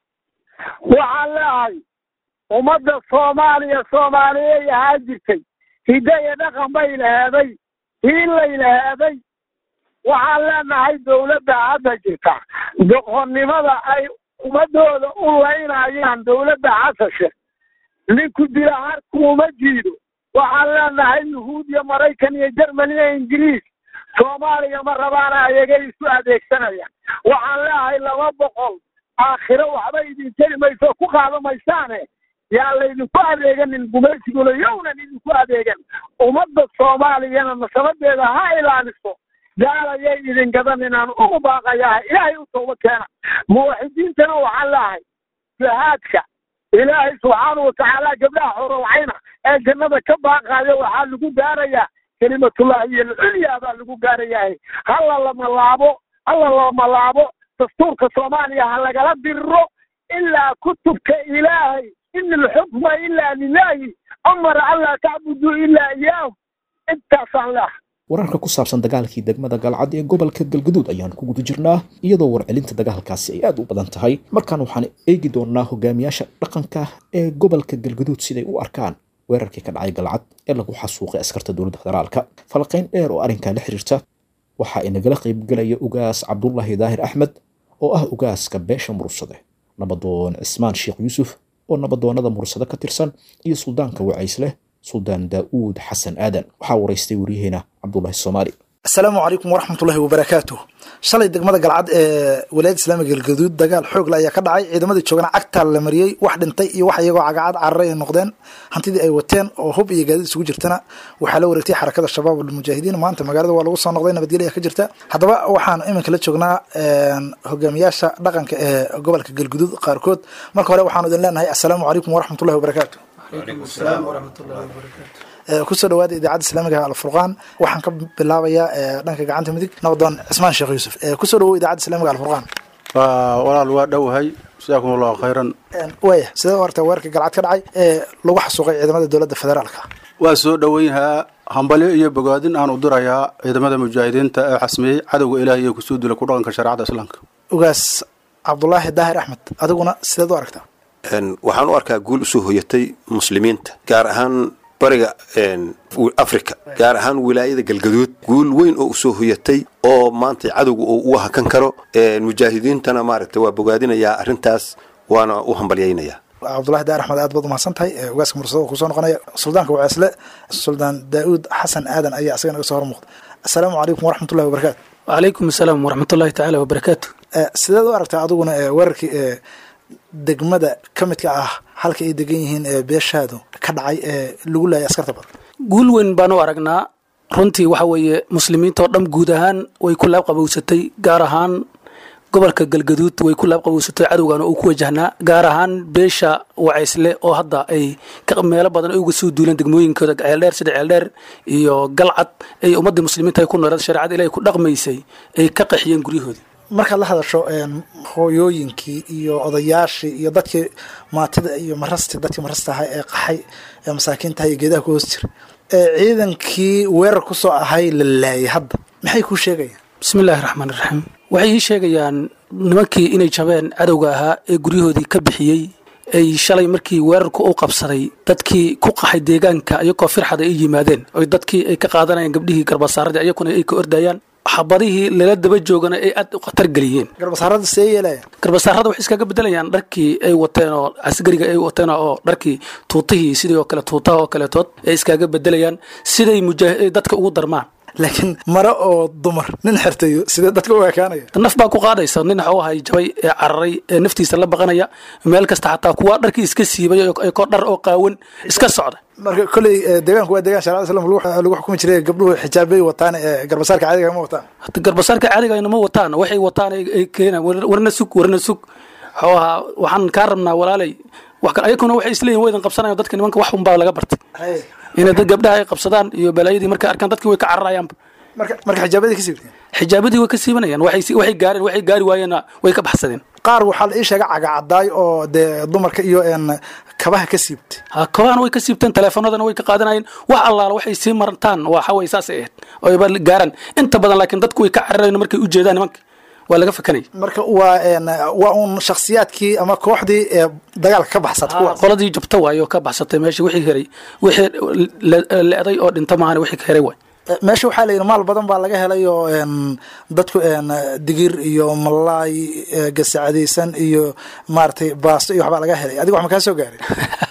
waxaan leehay ummadda soomaaliya soomaaliyeey ahaa jirtay hidda iyo dhaqan bay laheeday hiillay laheeday waxaan leenahay dawladda hadda jirta doqonnimada ay ummadooda u laynayaan dawladda xasashe ninku dila harkuuma jiido waxaan leenahay yuhuud iyo maraykan iyo jermani iyo ingiriis soomaaliya ma rabaana ayagay isu adeegsanayaan waxaan leeyahay laba boqol aakhiro waxba idin teli mayso ku qaada maysaane yaa laydinku adeeganin gumaysiguna yownan idinku adeegan ummadda soomaaliyana nasabadeeda ha ilaaliso gaalayay idin gadan inaan ugu baaqayaha ilaahay u tooba keena muwaxidiintana waxaan leehay jihaadka ilaahay subxaanau watacaala gabdhaha xorowcayna ee jannada ka baaqaayo waxaa lagu gaarayaa kelimatullahi iyo alculyaa baa lagu gaarayahay hala lamalaabo hala lamalaabo dastuurka soomaaliya ha lagala diriro ilaa kutubka ilaahay in alxukma ilaa lilaahi amara anlaa tacbuduu ilaa iyaahu intaasaan leehay wararka ku saabsan dagaalkii degmada galcad ee gobolka galguduud ayaan ku guda jirnaa iyadoo warcelinta dagaalkaasi ay aad u badan tahay markaan waxaan eegi doonaa hogaamiyaasha dhaqanka ee gobolka galguduud siday u arkaan weerarkii ka dhacay galcad ee lagu xasuuqay askarta dowladda federaalka falaqayn dheer oo arrinkaa la xiriirta waxaa inagala qaybgelaya ugaas cabdullaahi daahir axmed oo ah ugaaska beesha mursade nabadoon cismaan sheekh yuusuf oo nabadoonada mursade ka tirsan iyo suldaanka wacaysleh suldaan daa'uud xasan aadan waxaa waraystay waryaheena cabdullaahi soomaali asalaamu calaykum waraxmatullahi wabarakaatu shalay degmada galcad ee walaayada islaamiga galgaduud dagaal xoogle ayaa ka dhacay ciidamadii joogana cagtaa la mariyey wax dhintay iyo wax iyagoo cagacad cararay ay noqdeen hantidii ay wateen oo hub iyo gaadiid isugu jirtana waxaa la wareegtay xarakada shabaab almujaahidiin maanta magaalada waa lagu soo noqday nabadgelya ka jirta haddaba waxaan iminka la joognaa hogaamiyaasha dhaqanka ee gobolka galgaduud qaarkood marka hore waxaanu idin leenahay assalaamu calaykum waraxmatullahi wabarakaatu kusoo dhawaada idaacadda islaamiga alfurqaan waxaan ka bilaabayaa dhanka gacanta midig nabadoon cismaan sheekh yuusuf kusoo dhawow idaacadda islamiga alfurqaan walaal waa dhowahay jazaakum allahu khayran waaya sidee u artaa weerarka galcad ka dhacay ee lagu xasuuqay ciidamada dowladda federaalka waa soo dhoweynhaa hambalyo iyo bogaadin aan u dirayaa ciidamada mujaahidiinta ee xasmiyey cadowga ilaah iyo kusoo dila ku dhaqanka shareecada islaamka ugaas cabdulaahi daahir axmed adiguna sideed u aragtaa waxaan u arkaa guul usoo hoyatay muslimiinta gaar ahaan bariga africa gaar ahaan wilaayada galgaduud guul weyn oo usoo hoyatay oo maanta cadowga oo u hakan karo mujaahidiintana maaragta waa bogaadinayaa arrintaas waana u hambalyaynayaa cabdulahi daar axmed aad baad umahadsan tahay ugaaska mursada kusoo noqonaya suldaanka waceesle suldaan daauud xasan aadan ayaa isagana iga soo hor muuqda assalaamu calaykum waraxmatullahi wabarakaatu wacalaykum asalaam waraxmatullahi tacaala wabarakaatu sideed u aragtaa adiguna weerarkii degmada ka midka ah halka ay degan yihiin ee beeshaadu ka dhacay ee lagu laayay askarta badan guul weyn baan u aragnaa runtii waxa weeye muslimiinta oo dhan guud ahaan way ku laab qabowsatay gaar ahaan gobolka galgaduud way ku laabqaboysatay cadowgana uu ku wajahnaa gaar ahaan beesha wacaysle oo hadda ay meelo badan ay uga soo duuleen degmooyinkooda ceeldheer sida ceeldheer iyo galcad ay ummadii muslimiinta ay ku nooleed shareecada ilahay ku dhaqmaysay ay ka qaxiyeen guryahoodii markaad la hadasho hooyooyinkii iyo odayaashii iyo dadkii maatida iyo marasti dadkii marasta ahaa ee qaxay ee masaakiinta iyo geedaha ku hoos jira ee ciidankii weerar ku soo ahay la laayay hadda maxay kuu sheegayaan bismillaahi raxmaan iraxiim waxay ii sheegayaan nimankii inay jabeen cadowga ahaa ee guryahoodii ka bixiyey ay shalay markii weerarku u qabsaday dadkii ku qaxay deegaanka iyagoo firxada ay yimaadeen oy dadkii ay ka qaadanayaan gabdhihii garbasaaradii ayakuna ay ka ordayaan xabadihii lala daba joogana ay aad u khatar geliyeen garbasaarada see yeelaya garbasaarada waxay iskaga bedelayaan dharkii ay wateen oo asgariga ay wateen oo dharkii tuutihii sidii oo kale tuutaha oo kaleetood ay iskaga bedelayaan siday mujaah dadka ugu darmaan laakiin mare oo dumar nin xirtayo sidee dadka u ekaanaya naf baa ku qaadaysa nin waxuu ahay jabay ee cararay ee naftiisa la baqanaya meel kasta xataa kuwa dharkii iska siibay ko dhar oo qaawan iska socda marka kolley deegaanku waa deegaan sharcada islam lagu xukumi jiray gabdhuhu xijaabay wataan ee garbasaarka caadiga ma wataan garbasaarka caadiga ma wataan waxay wataan ay keenaan warna sug warna sug waxuu ahaa waxaan kaa rabnaa walaalay ayakuna waxay isleeyihin waydan qabsanayan dadka nimanka wax unbaa laga bartay inay dad gabdhaha ay qabsadaan iyo balaayadii markay arkaan dadkii way ka cararayaanba marka marka xijaabadii ka siibteen xijaabadii way ka siibanayaan waxay waxay gaareen waxay gaari waayeenna way ka baxsadeen qaar waxaa la ii sheega cagacadaay oo dee dumarka iyo een kabaha ka siibtay ha kabahana way ka siibteen teleefanadana way ka qaadanayeen wax allaala waxay sii martaan waxa way saasay ahayd oo ba gaaraan inta badan laakiin dadku way ka cararayan markay u jeedaan nimanka waa laga fakanay marka waa een waa un shakhsiyaadkii ama kooxdii ee dagaalka ka baxsatay kuwaas qoladii jabta waayo ka baxsatay meesha wixii heray wixii le-day oo dhinta maahan wixii ka heray waay meesha waxaa la yidhi maal badan baa laga helay oo een dadku een digir iyo malaay gasacadaysan iyo maaragtay baasto iyo waxbaa laga helay adiga wax ma kaa soo gaaray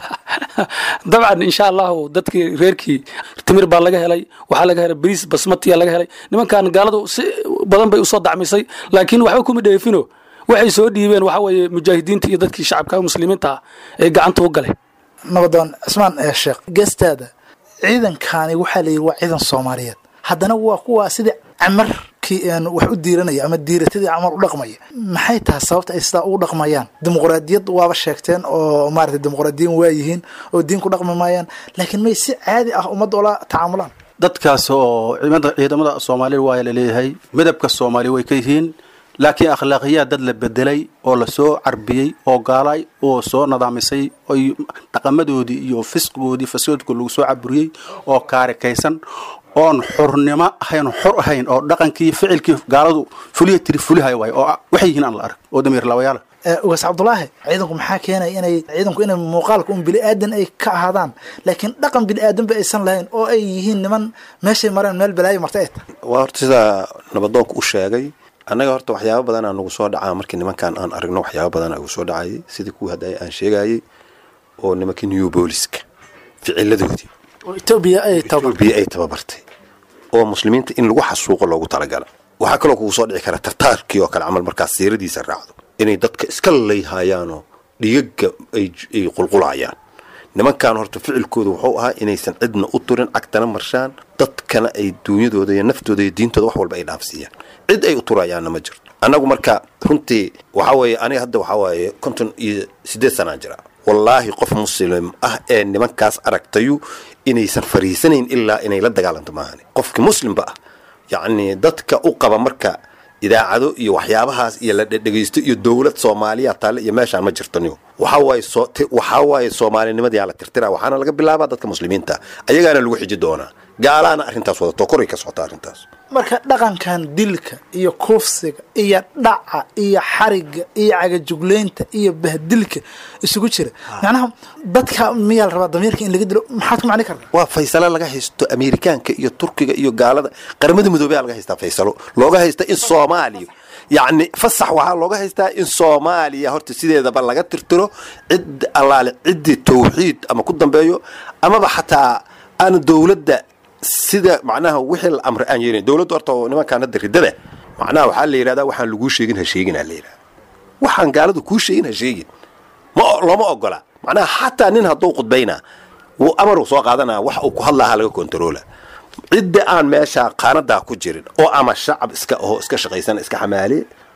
dabcan insha allahu dadkii reerkii timir baa laga helay waxaa laga helay bariis basmatiya laga helay nimankan gaaladu si badan bay usoo dacmisay laakiin waxba kuma dheefino waxay soo dhiibeen waxa weeye mujaahidiinta iyo dadkii shacabka muslimiinta ah ee gacanta u galay nabadoon cismaan ee sheekh geestaada ciidankani waxaa layidhi waa ciidan soomaaliyeed haddana waa kuwaa sidii camarkii een wax u diiranaya ama diiratadii camal u dhaqmaya maxay tahay sababta ay sidaa ugu dhaqmayaan dimuqraadiyad waaba sheegteen oo maarata dimuqraadiyin waa yihiin oo diin ku dhaqmi maayaan laakiin may si caadi ah ummadda ola tacaamulaan dadkaas oo ciidamada ciidamada soomaalida waa la leeyahay midabka soomaali way ka yihiin laakiin akhlaaqiyaad dad la bedelay oo lasoo carbiyey oo gaalay oo soo nadaamisay oy dhaqamadoodii iyo fisqigoodii fasoodka lagu soo caburiyey oo kaarikaysan oon xurnimo ahayn xor ahayn oo dhaqankii ficilkii gaaladu fuliya tiri fulihay waay oo waxay yihiin aan la arag oo damiir labayaala ugaas cabdulaahi ciidanku maxaa keenaya inay ciidanku inay muuqaalka un bini aadan ay ka ahaadaan laakiin dhaqan bini aadanba aysan lahayn oo ay yihiin niman meeshay mareen meel balaayo marta ay tahay waa horta sidaa nabadoonku u sheegay annaga horta waxyaaba badan aa nagu soo dhacaa markii nimankan aan aragno waxyaaba badan ugu soo dhacayay sidii kuwii hadda aan sheegayay oo nimankii new booliska ficiladoodii oo etoobiya ay etoobiya ay tababartay oo muslimiinta in lagu xasuuqo loogu talagala waxaa kaloo kugu soo dhici kara tartaarkii oo kale camal markaas siiradiisa raacdo inay dadka iska layhayaanoo dhigaga ay qulqulayaan nimankan horta ficilkooda wuxuu ahaa inaysan cidna u turin cagtana marshaan dadkana ay duunyadooda iyo naftooda iyo diintooda wax walba ay dhaafsiiyaan cid ay u turayaanna ma jirto annagu marka runtii waxaa weeye aniga hadda waxaa waaye konton iyo siddeed sanaan jira wallaahi qof muslim ah ee nimankaas aragtayu inaysan fariisanayn ilaa inay la dagaalanto maahani qofkii muslimba ah yacni dadka u qaba marka idaacado iyo waxyaabahaas iyo la dhegeysto iyo dowlad soomaaliya taale iyo meeshaan ma jirto niyo waxaa waaye soo waxaa waaye soomaalinimadii la tirtira waxaana laga bilaabaa dadka muslimiinta ayagaana lagu xiji doonaa gaalaana arrintaas wadato koray ka socota arrintaas marka dhaqankan dilka iyo kuufsiga iyo dhaca iyo xariga iyo cagajugleynta iyo bahdilka isugu jira macnaha dadka miyaa la rabaa damiirka in laga dilo maxaad ku macni kartaa waa faysalo laga haysto amerikaanka iyo turkiga iyo gaalada qaramada midoobey laga haystaa faysalo looga haysta in soomaaliya yacni fasax waxaa looga haystaa in soomaaliya horta sideedaba laga tirtiro cid allaale ciddii tawxiid ama ku dambeeyo amaba xataa aan dowladda sida macnaha wixii la amray aan yeelin dowladda horta oo nimankaan hadda riddada macnaha waxaa la yidhahdaa waxaan laguu sheegin ha sheegin aa la yidhahda waxaan gaaladu kuu sheegin ha sheegin ma looma ogola macnaha xataa nin hadduu khudbaynaa wuu amaruu soo qaadanaa wax uu ku hadlaaha laga kontaroola cidda aan meesha qaanadaa ku jirin oo ama shacab iska aho iska shaqaysan iska xamaaliye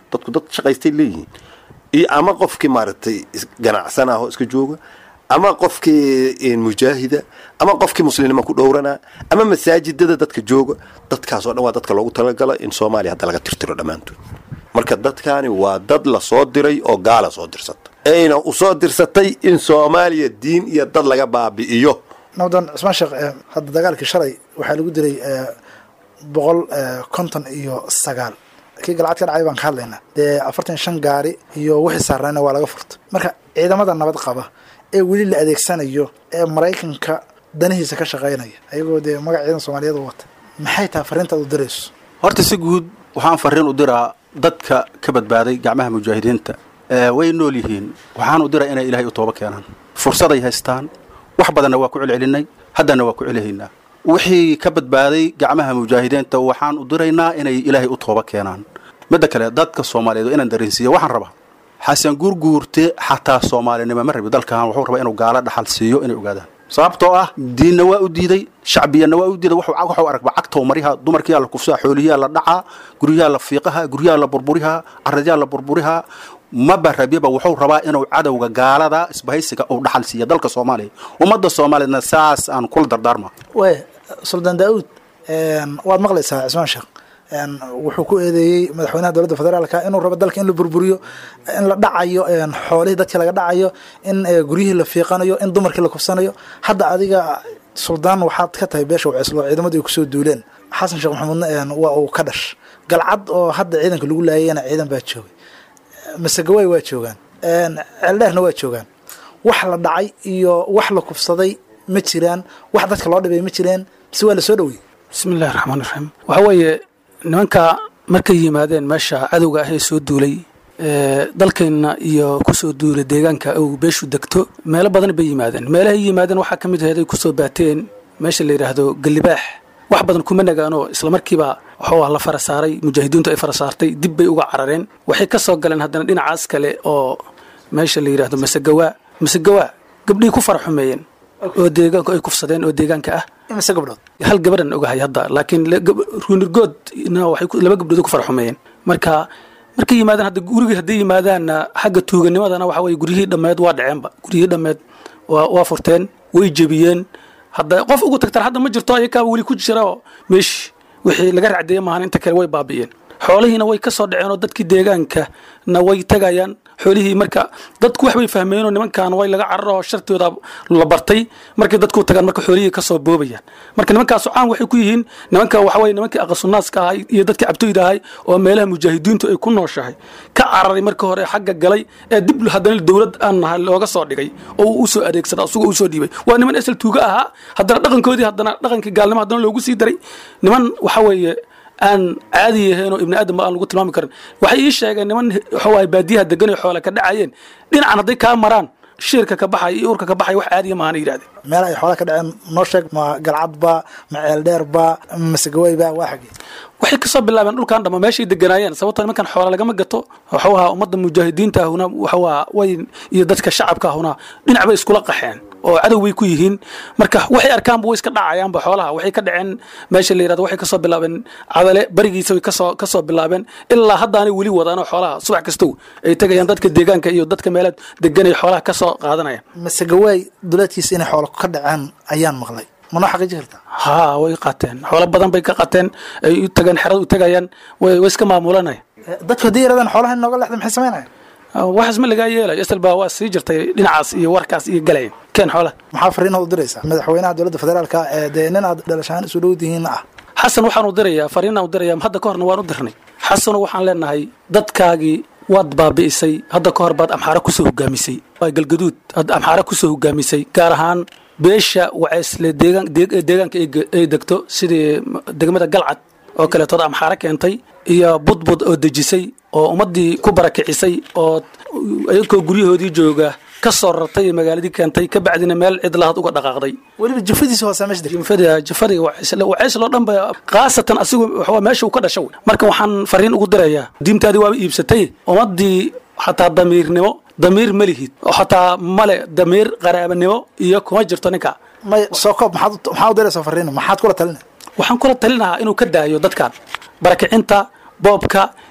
dadku dad shaqaystay leeyihiin iyo ama qofkii maaragtay is- ganacsan ah oo iska jooga ama qofkii mujaahida ama qofkii muslimnimo ku dhowranaa ama masaajidada dadka jooga dadkaasoo dhan waa dadka loogu talagala in soomaaliya hadda laga tirtiro dhammaantood marka dadkaani waa dad la soo diray oo gaala soo dirsata ayna usoo dirsatay in soomaaliya diin iyo dad laga baabi'iyo nabdan cismaan sheekh eh, hadda dagaalkii shalay waxaa lagu dilay eh, boqol eh, konton iyo sagaal kii galcad ka dhacay baan ka hadlaynaa dee afartan iyo shan gaari iyo wixii saarnayna waa laga furta marka ciidamada nabad qaba ee weli la adeegsanayo ee maraykanka danihiisa ka shaqaynaya ayagoo dee magac ciidan soomaaliyeed u wata maxay tahay fariintaad u dirayso horta si guud waxaan fariin u diraa dadka ka badbaaday gacmaha mujaahidiinta ee way nool yihiin waxaan u diraa inay ilaahay u tooba keenaan fursaday haystaan wax badanna waa ku celcelinay haddana waa ku celihaynaa wixii ka badbaaday gacmaha mujaahidiinta waxaan u diraynaa inay ilaahay u tooba keenaan midda kale dadka soomaaliyeed waa inaan dareensiiya waxaan rabaa xasan guurguurte xataa soomaalinimo ma rabi dalkan wuxuu rabaa inuu gaalo dhaxal siiyo inay ogaadaan sababtoo ah diinna waa u diiday shacbiyanna waa u diiday wuxuu wuxuu aragba cagtow mariha dumarkiyaa la kufsaa xoolihiyaa la dhacaa guryahaa la fiiqaha guryahaa la burburihaa caradiyaa la burburihaa maba rabyaba wuxuu rabaa inuu cadowga gaalada isbahaysiga uu dhaxal siiya dalka soomaaliya ummadda soomaaliyeedna saas aan kula dardaarma way suldaan daauud waad maqlaysaa cismaan sheekh een, wuxuu ku eedeeyey madaxweynaha dowladda federaalka inuu rabo dalka in la burburiyo in la dhacayo een, xoolihii dadkii laga dhacayo in eh, guryihii la fiiqanayo in dumarkii la kufsanayo hadda adiga suldaan waxaad ka tahay beesha waceslo ciidamadu ay kusoo duuleen xasan sheekh maxamuudna een, waa uu ka dhash galcad oo hadda ciidanka lagu laayayna ciidan baa joogay masagaway waa joogaan een, ceeldheerna waa joogaan wax la dhacay iyo wax la kufsaday ma jiraan wax dadka loo dhibay ma jireen mise waa la soo dhowey bismillahi raxmaan raxiim waxa weeye nimanka markay yimaadeen meesha cadowga ah ee soo duulay ee, dalkeenna iyo kusoo duulay deegaanka uu beeshu degto meelo badan bay yimaadeen meelahay yimaadeen waxaa ka mid ahayd ay kusoo baateen meesha la yidhaahdo galibaax wax badan kuma nagaanoo islamarkiiba waxuu ah la fara saaray mujaahidiintu ay fara saartay dib bay uga carareen waxay ka soo galeen haddana dhinacaas kale oo meesha la yidhaahdo masagawaa masagawaa gabdhihii ku fara xumeeyeen oo deegaanku ay kufsadeen oo deegaanka ah imise gabdhood hal gabadhan ogahay hadda laakiin le- gab- ruunirgoodna waxay ku- laba gabdhood ku fara xumeeyeen marka markay yimaadaan hadda gurigii hadday yimaadaanna xagga tuuganimadana waxa weye guryihii dhammeed waa dhaceenba guryihii dhammeed waa waa furteen way jebiyeen hadda qof ugu tagtaan hadda ma jirto ayakaaba weli ku jira oo meeshi wixii laga racdeeye maahan inta kale way baabi'een xoolihiina way ka soo dhaceen oo dadkii deegaanka na way tagayaan xoolihii marka dadku wax bay fahmeen oo nimankan way laga cararo oo shartooda la bartay markay dadku tagaan marka xoolihii ka soo boobayaan marka nimankaas caan waxay ku yihiin nimanka waxa weye nimankii aqasunnaaska ahay iyo dadkii cabtoyda ahay oo meelaha mujaahidiintu ay ku nooshahay ka cararay marka hore xagga galay ee dib haddana dowlad aan nahay looga soo dhigay oo uu usoo adeegsada asagoo usoo dhiibay waa niman esel tuuga ahaa haddana dhaqankoodii haddana dhaqankii gaalnimo haddana loogu sii daray niman waxa weeye aan caadi yahayn oo ibni aadam aan lagu tilmaami karin waxay ii sheegeen niman waxawaay baadiyaha degan oo xoola ka dhacayeen dhinacan hadday kaa maraan shiirka ka baxay iyo urka ka baxay wax caadiya maahan yidhahdeen meel ay xoolaha ka dhaceen noo sheeg ma galcadba ma ceeldheerba ma masagawayba waa xagee waxay kasoo bilaabeen dhulkan dhama meeshay deganaayeen sababtoo nimankan xoola lagama gato waxuu ahaa ummadda mujaahidiinta ahuna waxawaa way iyo dadka shacabka ahuna dhinac bay iskula qaxeen oo cadow bay ku yihiin marka waxay arkaanba way iska dhacayaanba xoolaha waxay ka dhaceen meesha la yirahdo waxay kasoo bilaabeen cadale barigiisa way kasoo kasoo bilaabeen ilaa haddaanay weli wadaan oo xoolaha subax kastow ay tegayaan dadka deegaanka iyo dadka meelaha degan ay xoolaha kasoo qaadanayaan masagawaay duleedkiisa inay xoolo ka dhaceen ayaan maqlay ma noo xaqiiji kartaa haa way qaateen xoolo badan bay ka qateen ay u tageen xerada u tegayaan way way iska maamulanaya dadku haddii yarahdaan xoolaha inooga lexda maxay samaynaya waxaas ma lagaa yeelayo isal baa waa sii jirtay dhinacaas iyo warkaas iyo galayn keen xoolaha maxaa fariinaad u diraysaa madaxweynaha dowladda federaalka ee dee nin aad dhalashaan isu dhow tihiin ah xasan waxaan u dirayaa fariinaan u dirayaa hadda ka horna waan u dirnay xasano waxaan leenahay dadkaagii waad baabi'isay hadda ka hor baad amxaara kusoo hogaamisay waa galgaduud aad amxaara kusoo hogaamisay gaar ahaan beesha waceysle deegaan deeg- deegaanka ay ge- ay degto sidii degmada galcad oo kaleetood amxaara keentay iyo budbud oo dejisay oo ummaddii ku barakicisay oo iyagoo guryahoodii jooga ka soo rartay ee magaaladii keentay ka bacdina meel cidlahaad uga dhaqaaqday weliba jafadiisa hoose meesha degtay jafada jafadiga waceysle waceysle dhan ba khaasatan asigu waxaa meesha uu ka dhasha wey marka waxaan fariin ugu dirayaa diintaadii waaba iibsatay ummaddii xataa damiirnimo damiir ma lihid oo xataa male damiir qaraabanimo iyo kuma jirto ninka may soo koob maxaad u- maxaa u diraysaa fariina maxaad kula talina waxaan kula talinahaa inuu ka daayo dadkan barakicinta boobka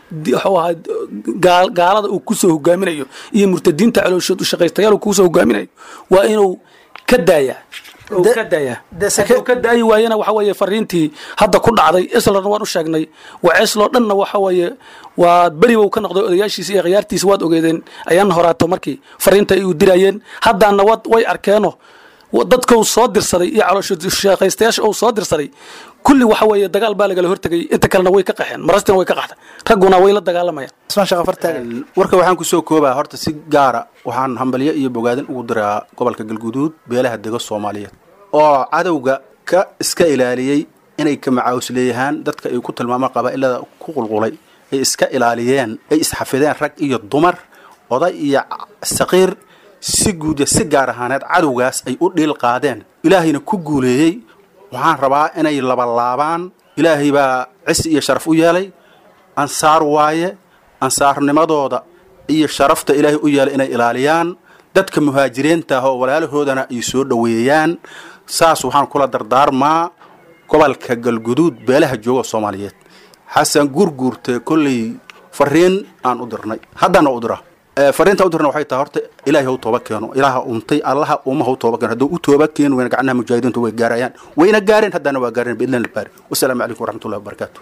wuxuu ahaa gaal- gaalada uu kusoo hogaaminayo iyo murtadiinta calooshood u shaqaystayaal uu kusoo hogaaminayo waa inuu ka daayaa uu ka daayaa hadduu ka daayi waayana waxa weeye fariintii hadda ku dhacday islana waan u sheegnay waceesloo dhanna waxa weeye waa beri buu ka noqday odayaashiisa iyo khiyaartiisa waad ogeedeen ayaana horaato markii fariinta ay u dirayeen haddaana wad way arkeeno dadka uu soo dirsaday iyo calooshoshaqaystayaasha uu soo dirsaday kulli waxa weeye dagaal baa lagala hortegay inta kalena way ka qaxeen marastina way ka qaxday ragguna way la dagaalamayaan warka waxaan kusoo koobaa horta si gaara waxaan hambalyo iyo bogaadin ugu diraa gobolka galguduud beelaha dego soomaaliyeed oo cadowga ka iska ilaaliyey inay ka macaawis leeyahaan dadka ay ku tilmaamaan qabaa'ilada ku qulqulay ay iska ilaaliyeen ay isxafideen rag iyo dumar oday iyo saqiir si guud iyo si gaar ahaaneed cadowgaas ay u dhiil qaadeen ilaahayna ku guuleeyey waxaan rabaa inay labalaabaan ilaahay baa cisi iyo sharaf u yeelay ansaar waaye ansaarnimadooda iyo sharafta ilaahay u yeelay inay ilaaliyaan dadka muhaajiriinta ah oo walaalahoodana ay soo dhoweeyaan saas waxaan kula dardaarmaa gobolka galguduud beelaha jooga soomaaliyeed xasan gurguurte kolley fariin aan u dirnay haddana u dira fariinta u dirna waxay tahay horta ilaahay hau tooba keeno ilaaha untay allaha uma hau tooba keeno hadduu u tooba keeni wayna gacnaha mujaahidiintu way gaarayaan wayna gaareen haddana waa gaareen biidlan albaari wasalaamu calaykum waraxmatullahi wabarakaatu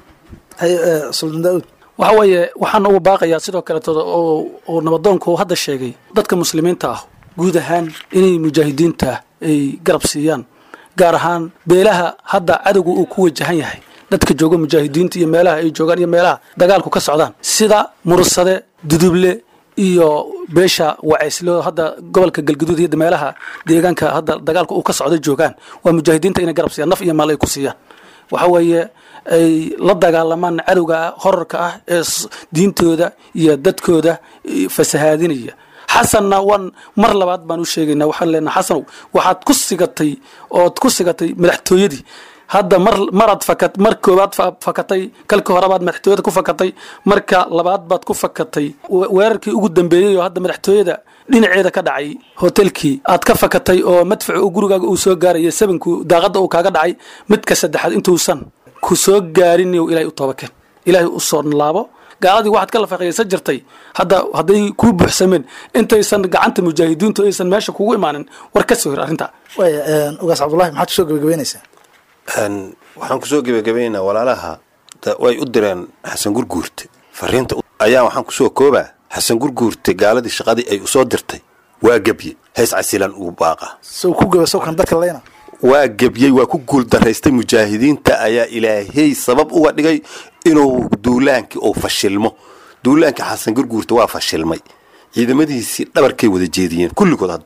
suldan daauud waxa weeye waxaan ugu baaqayaa sidoo kaleeto oo oo nabadoonku uu hadda sheegay dadka muslimiinta ah guud ahaan inay mujaahidiinta ay garab siiyaan gaar ahaan beelaha hadda cadowga uu ku wajahan yahay dadka jooga mujaahidiinta iyo meelaha ay joogaan iyo meelaha dagaalku ka socdaan sida mursade duduble iyo beesha wacayslo hadda gobolka galguduud iyo meelaha deegaanka hadda dagaalka uu ka socda joogaan waa mujaahidiinta inay garab siiyaan naf iyo maal ay ku siiyaan waxa weeye ay la dagaalamaan cadowga horarka ah ee diintooda iyo dadkooda fasahaadinaya xasanna waan mar labaad baan u sheegaynaa waxaan leenaha xasanow waxaad ku sigatay ood ku sigatay madaxtooyadii hadda mar maraad fakat mar koobaad fakatay kalka hore baad madaxtooyada ku fakatay marka labaad baad ku fakatay weerarkii ugu dambeeyey oo hadda madaxtooyada dhinaceeda ka dhacay hotelkii aad ka fakatay oo madfacu uu gurigaaga uu soo gaaraya sabanku daaqada uu kaaga dhacay midka saddexaad intuusan ku soo gaarin ilaahay u toobakeen ilaahay u soo laabo gaaladii waxaad ka lafaqaysan jirtay hadda hadday kuu buuxsameen intaysan gacanta mujaahidiintu aysan meesha kugu imaanin war ka soo hir arrintaa waaya ugaas cabdullahi maxaad kusoo gabagabeynaysaa waxaan kusoo gebagabaynaynaa walaalaha way u direen xasan gurguurte fariinta ayaa waxaan kusoo koobaa xasan gurguurte gaaladii shaqadii ay usoo dirtay waa gebye hees casilan uu baaqa sow ku gaba sawkan dadka leyna waa gebyey waa ku guuldaraystay mujaahidiinta ayaa ilaahey sabab uga dhigay inuu duulaankii uu fashilmo duulaankii xasan gurguurta waa fashilmay ciidamadiisii dhabarkay wada jeediyeen kulligood hadda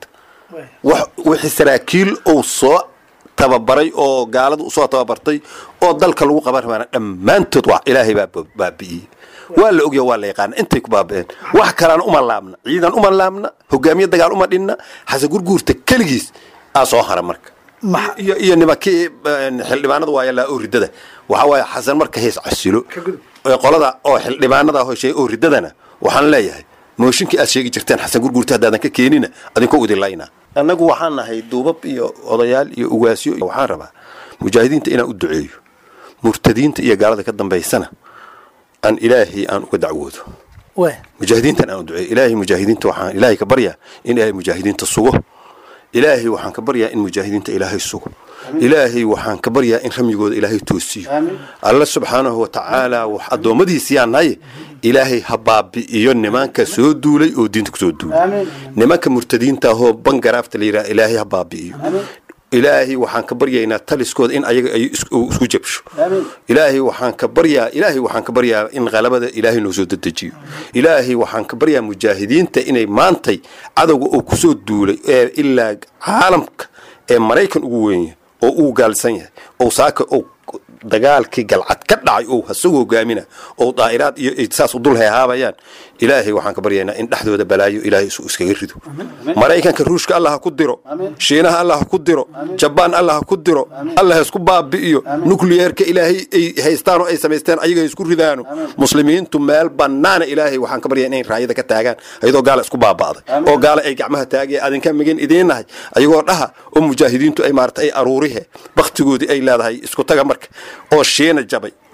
wixii saraakiil uu soo tababaray oo gaaladu usoo tababartay oo dalka lagu qaban rabaana dhammaantood waa ilaahay baa baabi'iyey waa la ogya waa la yaqaana intay ku baaba'een wax kalena uma laabna ciidan uma laabna hogaamiye dagaal uma dhinna xasan gurguurta keligiis aa soo hara marka iyo iyo nimankii xildhibaanada waaya laa oo ridada waxa waaye xasan marka hees casilo qolada oo xildhibaanada hosheey oo ridadana waxaan leeyahay mooshinkii aad sheegi jirteen xasan gurguurta haddaadan ka keenina adinkoo udilayna annagu waxaan nahay duubab iyo odayaal iyo ugaasyo waxaan rabaa mujaahidiinta inaan u duceeyo murtadiinta iyo gaalada ka dambaysana aan ilaahay aan uga dacwoodo mujaahidiintan aan u duceeyo ilaahay mujaahidiinta waxaan ilaahay ka baryaa in ilaahay mujaahidiinta sugo ilaahay waxaan ka baryaa in mujaahidiinta ilaahay sugo ilaahay waxaan ka baryaa in ramyigooda ilaahay toosiyo alla subxaanahu watacaala wax addoommadiisii aan nahay ilaahay ha baabi'iyo nimanka soo duulay oo diinta kusoo duulay nimanka murtadiinta ahoo bangaraafta la yidhaha ilaahay ha baabi'iyo ilaahay waxaan ka baryaynaa taliskooda in ayaga ay isku jabsho ilaahay waxaan ka baryaa ilaahay waxaan ka baryaa in qalabada ilaahay noo soo dedejiyo ilaahay waxaan ka baryaa mujaahidiinta inay maantay cadowga oo kusoo duulay ee ilaa caalamka ee maraykan ugu weyn oo uu gaalsan yahay oo saaka oo dagaalkii galcad ka dhacay oo hasagoo hogaamina oo daa'iraad iyo saas u dul heehaabayaan ilaahay waxaan ka baryaynaa in dhexdooda balaayo ilaahay isu iskaga rido maraykanka ruushka allah ha ku diro shiinaha allah ha ku diro jabaan allah ha ku diro allah ha isku baabi'iyo nukliyeerka ilaahay ay haystaan oo ay samaysteen ayaga isku ridaano muslimiintu meel bannaana ilaahay waxaan ka baryaa inay raayada ka taagaan ayadoo gaala isku baaba'day oo gaala ay gacmaha taagaya adinka migin idiin nahay ayagoo dhaha oo mujaahidiintu ay maarata ay aruurihe baktigoodii ay leedahay isku taga marka oo shiina jabay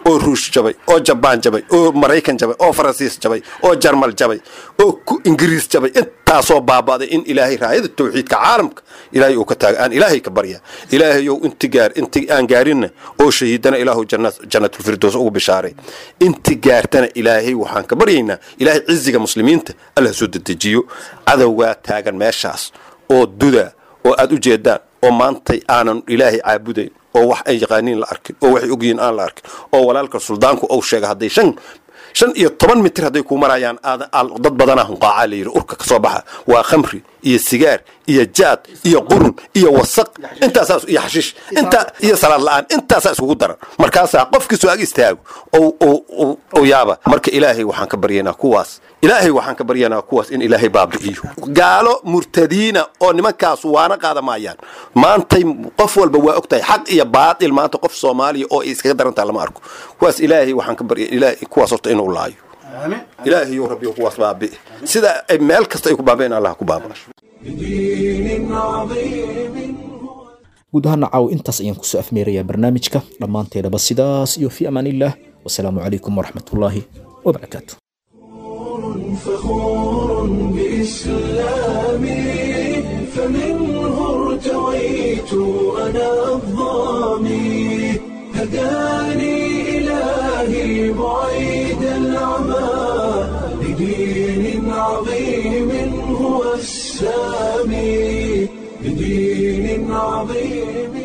oo ruush jabay oo jabaan jabay oo maraykan jabay oo faransiis jabay oo jarmal jabay oo ku ingiriis jabay intaasoo baaba'day in ilaahay raayada tawxiidka caalamka ilaahay uu ka taaga aan ilaahay ka barya ilaahayow inti gaar inti aan gaarinna oo shahiidana ilaahu jannatulfirdows ugu bishaaray inti gaartana ilaahay waxaan ka baryaynaa ilaahay ciziga muslimiinta alla soo dedejiyo cadowgaa taagan meeshaas oo duda oo aad u jeedaan oo maantay aanan ilaahay caabudayn oo wax ay yaqaaniin la arkin oo waxay ogyihiin aan la arkin oo walaalka suldaanku uu sheega hadday shan shan iyo toban mitir hadday kuu marayaan dad badanaa hunqaacaa la yidhi urka ka soo baxa waa khamri iyo sigaar iyo jaad iyo qurun iyo wasaq intaasaa iyo xashiish intaa iyo salaad la-aan intaasaa iskugu daran markaasaa qofkiisu ag istaago ou yaaba marka ilaahay waxaan ka baryaynaa kuwaas ilaahay waxaan ka baryaynaa kuwaas in ilaahay baabi'iyo gaalo murtadiina oo nimankaas waana qaada maayaan maantay qof walba waa ogtahay xaq iyo baatil maanta qof soomaaliya oo ay iskaga darantaa lama arko kuwaas ilaahay waxaan ka barya ilaahay kuwaas horta inuu laayo ilaahayow rabbiyo kuwaas baabi'i sida ay meel kasta ay ku baabi'in allah ku baaba guud ahaana caaw intaas ayaan kusoo afmeerayaa barnaamijka dhammaanteedaba sidaas iyo fi amaan illah wasalaamu calaykum waraxmatullaahi wabarakaatu فخور بإسلامي فمنه ارتويت أنا الظامي هداني إلهي بعيد العمى لدين عظيم هو السامي لدين عظيم